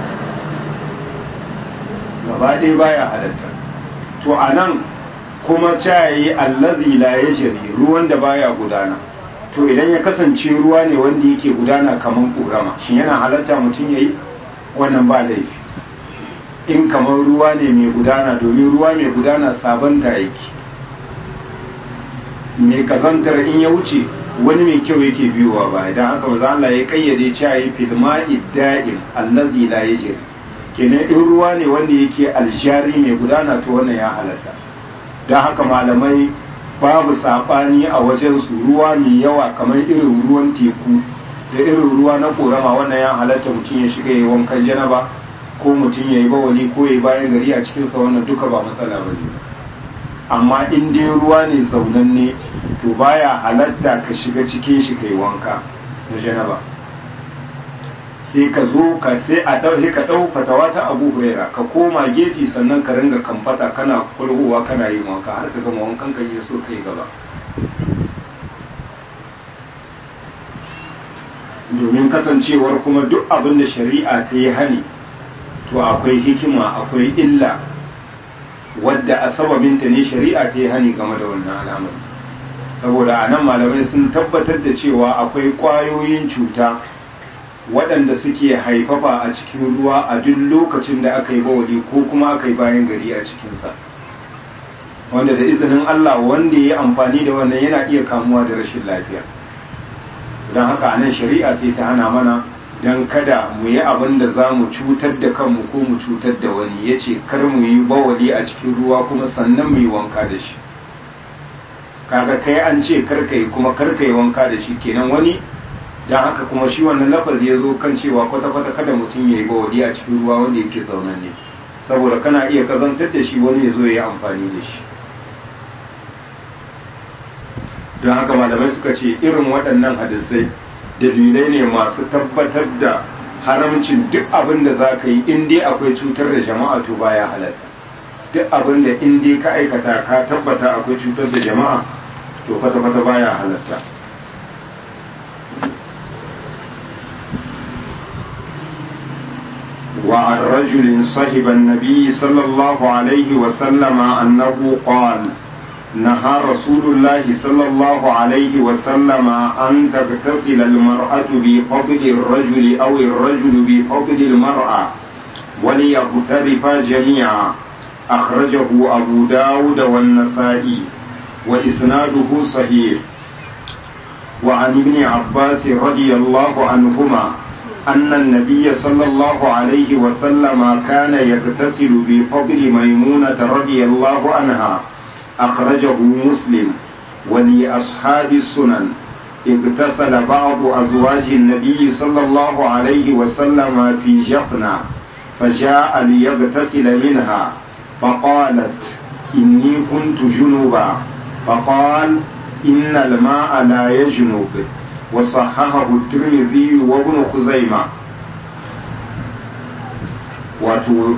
gaba ɗaya baya halatta to a nan kuma ciyayi allazi la ya ruwan da baya gudana to idan ya kasance ruwa ne wanda yake gudana kamar ƙorama shin yana halatta mutum ya yi wannan ba laifi in kamar ruwa ne mai gudana domin ruwa mai gudana sabon da yake mai kazantar in ya wuce wani mai kyau yake biyowa ba idan haka maza Allah ya kayyade cewa yi filma idda'im allazi la yajri kenan in ruwa ne wanda yake aljari mai gudana to wannan ya halatta don haka malamai babu saɓani a wajen su ruwa mai yawa kamar irin ruwan teku da irin ruwa na korama wannan ya halatta mutum ya shiga yi wankan janaba ko mutum ya yi bawali ko ya yi bayan gari a cikinsa wannan duka ba matsala ba ne amma in dai ruwa ne zaunanne to baya halatta ka shiga cikin shi ka yi wanka na janaba sai ka zo ka sai a ɗauke ka ɗau fatawa ta abu huraira ka koma gefe sannan ka ringa kamfata kana kulhuwa kana yin wanka har ka gama wankan ka yi so kai gaba domin kasancewar kuma duk abin da shari'a ta yi hani to akwai hikima akwai illa wadda a sababinta ne shari'a ta yi hani game da wannan alamar saboda a nan malamai sun tabbatar da cewa akwai ƙwayoyin cuta waɗanda suke haifafa a cikin ruwa a duk lokacin da aka yi bawali ko kuma aka yi bayan gari a cikinsa wanda da izinin Allah wanda ya yi amfani da wannan yana iya kamuwa da rashin lafiya don haka a nan shari'a sai ta hana mana don kada mu yi abin da za mu cutar da kanmu ko mu cutar da wani ya ce kar mu yi bawali a cikin ruwa kuma sannan mu yi wanka da shi kaga kai an ce kar ka yi kuma kar ka yi wanka da shi kenan wani don haka kuma shi wannan lafazi ya zo kan cewa kwata-kwata kada mutum ya yi bawali a cikin ruwa wanda yake zaunan ne saboda kana iya kazantar da shi wani ya zo ya yi amfani da shi don haka malamai suka ce irin waɗannan hadisai dalilai ne masu tabbatar da haramcin duk abin da za ka yi in dai akwai cutar da jama'a to baya halatta duk abin da in dai ka aikata ka tabbata akwai cutar da jama'a to kwata-kwata baya halatta وعن رجل صحب النبي صلى الله عليه وسلم أنه قال نهى رسول الله صلى الله عليه وسلم أن تغتسل المرأة بفضل الرجل أو الرجل بفضل المرأة وليغترفا جميعا أخرجه أبو داود والنسائي وإسناده صحيح وعن ابن عباس رضي الله عنهما أن النبي صلى الله عليه وسلم كان يغتسل بفضل ميمونة رضي الله عنها أخرجه مسلم ولأصحاب السنن اغتسل بعض أزواج النبي صلى الله عليه وسلم في جفنة فجاء ليغتسل منها فقالت إني كنت جنوبا فقال إن الماء لا يجنب وصححه الترمذي وابن خزيمة wato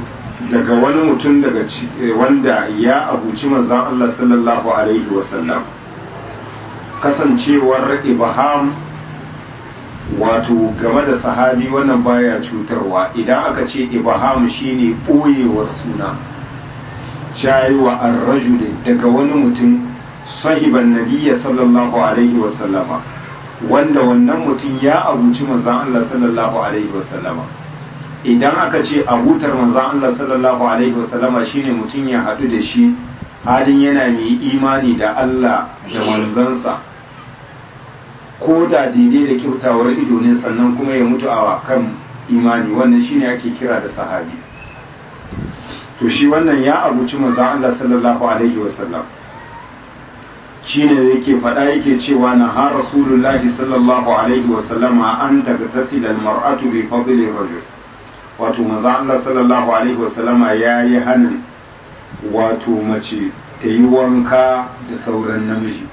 daga wani mutum daga wanda ya abuci manzan Allah sallallahu alaihi wasallam kasancewar ibham wato game da sahabi wannan baya cutarwa idan aka ce ibham shine ɓoyewar suna shayiwa ar-rajuli daga wani mutum sahiban nabiyya sallallahu alaihi wasallama wanda wannan mutum ya abuci manzan Allah sallallahu alaihi wasallama idan aka ce abutar manzan Allah sallallahu alaihi wasallama shine mutum ya haɗu da shi halin yana mai imani da Allah da manzansa ko da daidai da kyautawar ido ne sannan kuma ya mutu a kan imani wannan shine ake kira da sahabi to shi wannan ya abuci manzan Allah sallallahu alaihi wasallam shine yake faɗa yake cewa na ha rasulullahi sallallahu alaihi wasallama an daga tasila mar'atu bi fadli rajul wato manzan Allah sallallahu alaihi wasallama yayi hanin wato mace ta yi wanka da sauran namiji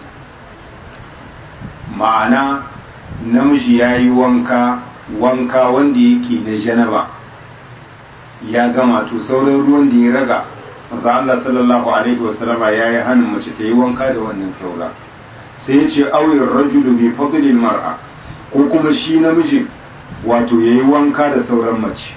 ma'ana namiji ya yi wanka wanka wanda yake na janaba ya gama to sauran ruwan da ya raga maza Allah sallallahu alaihi wasallama ya yi hannun mace ta yi wanka da wannan saura sai ya ce auyin rajulu bi fadlil mar'a ko kuma shi namiji wato ya yi wanka da sauran mace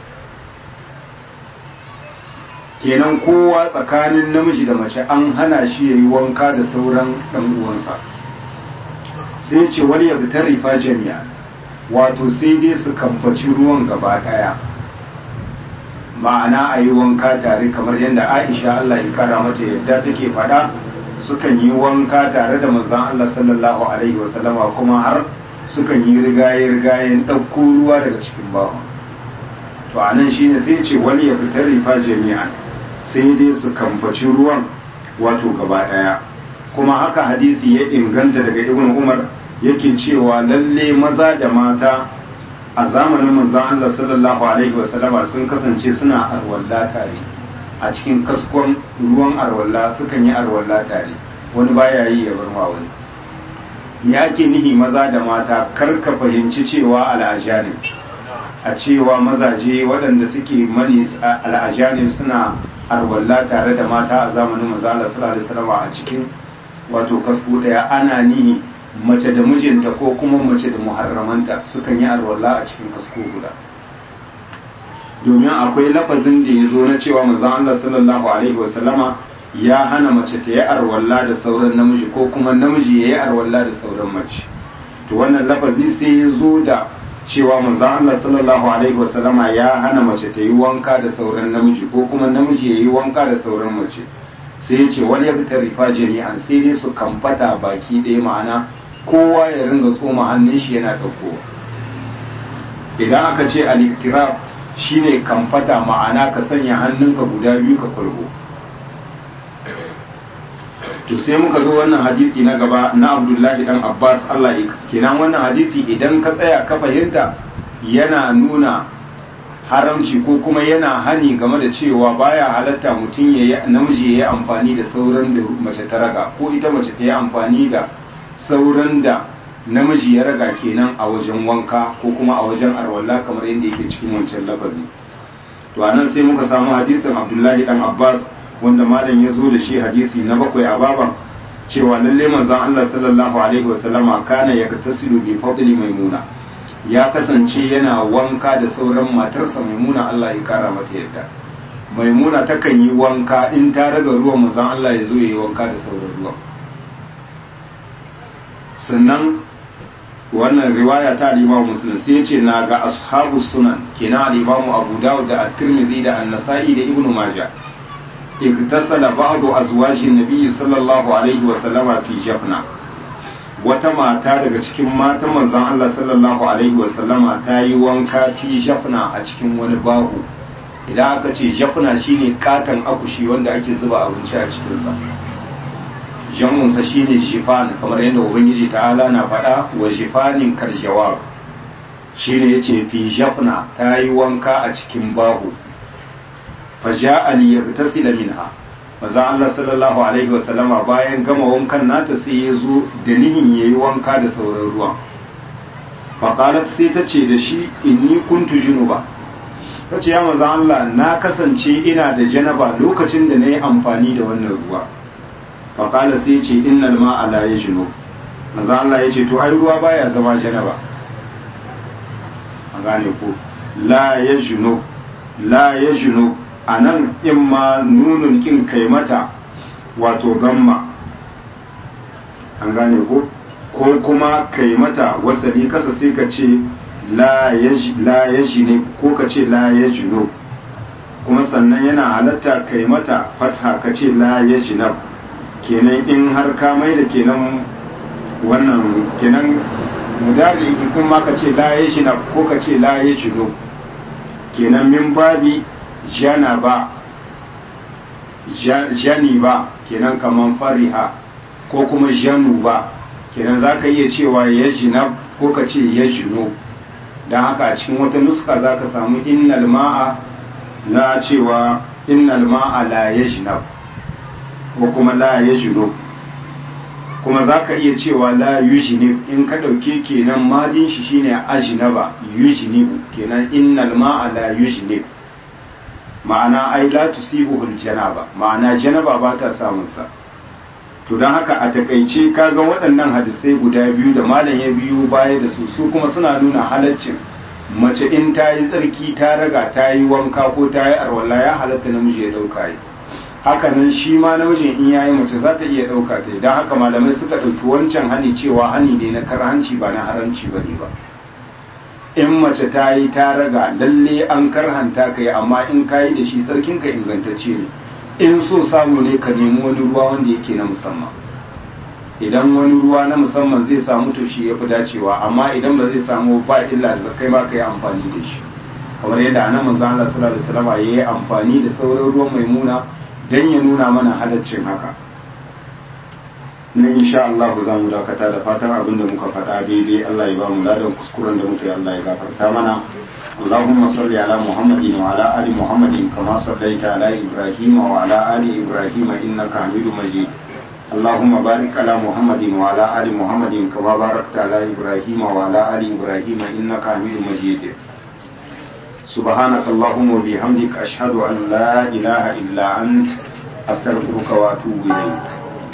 kenan kowa tsakanin namiji da mace an hana shi ya yi wanka da sauran ɗan uwansa sai ce wani ya ta rifa jami'a wato sai dai su kamfaci ruwan gaba ɗaya ma'ana a yi wanka tare kamar yadda aisha allah ya kara mata yadda take faɗa sukan yi wanka tare da manzan allah sallallahu alaihi wasallama kuma har sukan yi rigaye-rigayen ɗauko ruwa daga cikin bawa to a nan shine sai ce wani ya fitar rifa jami'an sai dai su kamfaci ruwan wato gaba ɗaya kuma haka hadisi ya inganta daga ibn umar yake cewa lalle maza da mata a zamanin manzon Allah sallallahu alaihi wasallama sun kasance suna arwalla tare a cikin kaskon ruwan arwalla sukan yi arwalla tare wani baya yi ya bar ma wani ya ke nihi maza da mata kar ka fahimci cewa al'ajanin a cewa mazaje waɗanda suke mani al'ajanin suna arwalla tare da mata a zamanin manzon Allah sallallahu alaihi wasallama a cikin wato kasko daya ana nihi mace da mijinta ko kuma mace da muharramanta sukan yi alwala a cikin kasko guda domin akwai lafazin da ya zo na cewa manzon Allah sallallahu alaihi wasallama ya hana mace ta yi arwalla da sauran namiji ko kuma namiji ya yi arwalla da sauran mace to wannan lafazi sai ya zo da cewa manzon Allah sallallahu alaihi wasallama ya hana mace ta yi wanka da sauran namiji ko kuma namiji ya yi wanka da sauran mace sai ya ce wani ya fitar rifa jami'an sai dai su kamfata baki ɗaya ma'ana kowa ya ringa tsoma hannun shi yana ɗaukowa idan aka ce aliktiraf shine kamfata ma'ana ka sanya hannunka guda biyu ka kwalgo to sai muka zo wannan hadisi na gaba na abdullahi dan abbas allah kenan wannan hadisi idan ka tsaya ka fahimta yana nuna haramci ko kuma yana hani game da cewa baya halatta mutum ya yi namiji ya yi amfani da sauran da mace ta raga ko ita mace ta yi amfani da sauran da namiji ya raga kenan a wajen wanka ko kuma a wajen arwalla kamar yadda yake cikin wancan lafazi to anan sai muka samu hadisin abdullahi dan abbas wanda malam ya zo da shi hadisi na bakwai a baban cewa lalle manzon allah sallallahu alaihi wasallama kana yaktasilu bi fadli maimuna ya kasance yana wanka da sauran matarsa maimuna Allah ya kara mata yadda maimuna takan yi wanka in ta raga ruwan mazan Allah ya zo ya yi wanka da sauran ruwan sannan wannan riwaya ta al-Imam Muslim sai yace na ga ashabu sunan kina al-Imam Abu Dawud da At-Tirmidhi da An-Nasa'i da Ibn Majah iktasala ba'du azwajin Nabi sallallahu alaihi wa sallama fi jafna wata mata daga cikin matan manzon Allah sallallahu alaihi wasallama ta yi wanka fi jafna a cikin wani bahu idan aka ce jafna shine katon akushi wanda ake zuba abinci a cikinsa jamunsa shine jifan kamar yadda ubangiji ta'ala na faɗa wa jifanin karjawab shine yace fi jafna ta yi wanka a cikin bahu faja'a liyagtasila minha maza Allah sallallahu alaihi wasallama bayan gama wankan nata sai ya zo da nihin ya yi wanka da sauran ruwan faƙalat sai ta ce da shi inni kuntu junuba ta ce ya manzan Allah na kasance ina da janaba lokacin da na yi amfani da wannan ruwa faƙala sai ce innal ma'a la ya jino manzan Allah ya ce to ai ruwa baya zama janaba a gane ko la ya jino la ya jino a nan in ma nunun kin kai mata wato gamma an gane ko ko kuma kai mata wasali kasa sai ka ce la ya ne ko ka ce la ya jino kuma sannan yana halatta kai mata fatha ka ce la ya jinab kenan in har ka mai da kenan wannan kenan mudari in kuma ka ce la ya jinab ko ka ce la ya jino kenan min babi jana ba jani ba kenan kaman fariha ko kuma janu ba kenan za ka iya cewa ya jinab ko ka ce ya jino don haka a cikin wata nuska za ka samu innal ma'a na cewa innal ma'a la ya jinab ko kuma la ya jino kuma za ka iya cewa la yujinib in ka ɗauke kenan madin shi shine ajinaba yujinib kenan innal ma'a la yujinib ma'ana ai la tusibuhul janaba ma'ana janaba ba ta samun sa to don haka a takaice kaga waɗannan hadisai guda biyu da malam ya biyu baya da su su kuma suna nuna halaccin mace in ta yi tsarki ta raga ta yi wanka ko ta yi arwala ya halatta namiji ya ɗauka yi haka nan shi ma namijin in ya yi mace za ta iya ɗauka ta don haka malamai suka ɗauki wancan hani cewa hani ne na karhanci ba na haramci ba ne ba in mace ta yi ta raga lalle an karhanta ka yi amma in ka yi da shi tsarkinka ingantacce ne in so samu ne ka nemi wani ruwa wanda yake na musamman idan wani ruwa na musamman zai samu to shi ya fi dacewa amma idan ba zai samu ba illa da kai ma ka yi amfani da shi kamar yadda anan manzo Allah sallallahu alaihi wasallam ya yi amfani da sauran ruwan maimuna dan ya nuna mana halaccin haka na insha Allah za mu dakata da fatan abin da muka faɗa daidai Allah ya ba mu ladan kuskuren da muka yi Allah ya gafarta mana اللهم صل على محمد وعلى آل محمد كما صليت على إبراهيم وعلى آل إبراهيم إنك حميد مجيد اللهم بارك على محمد وعلى آل محمد كما باركت على إبراهيم وعلى آل إبراهيم إنك حميد مجيد سبحانك اللهم وبحمدك أشهد أن لا إله إلا أنت أستغفرك وأتوب إليك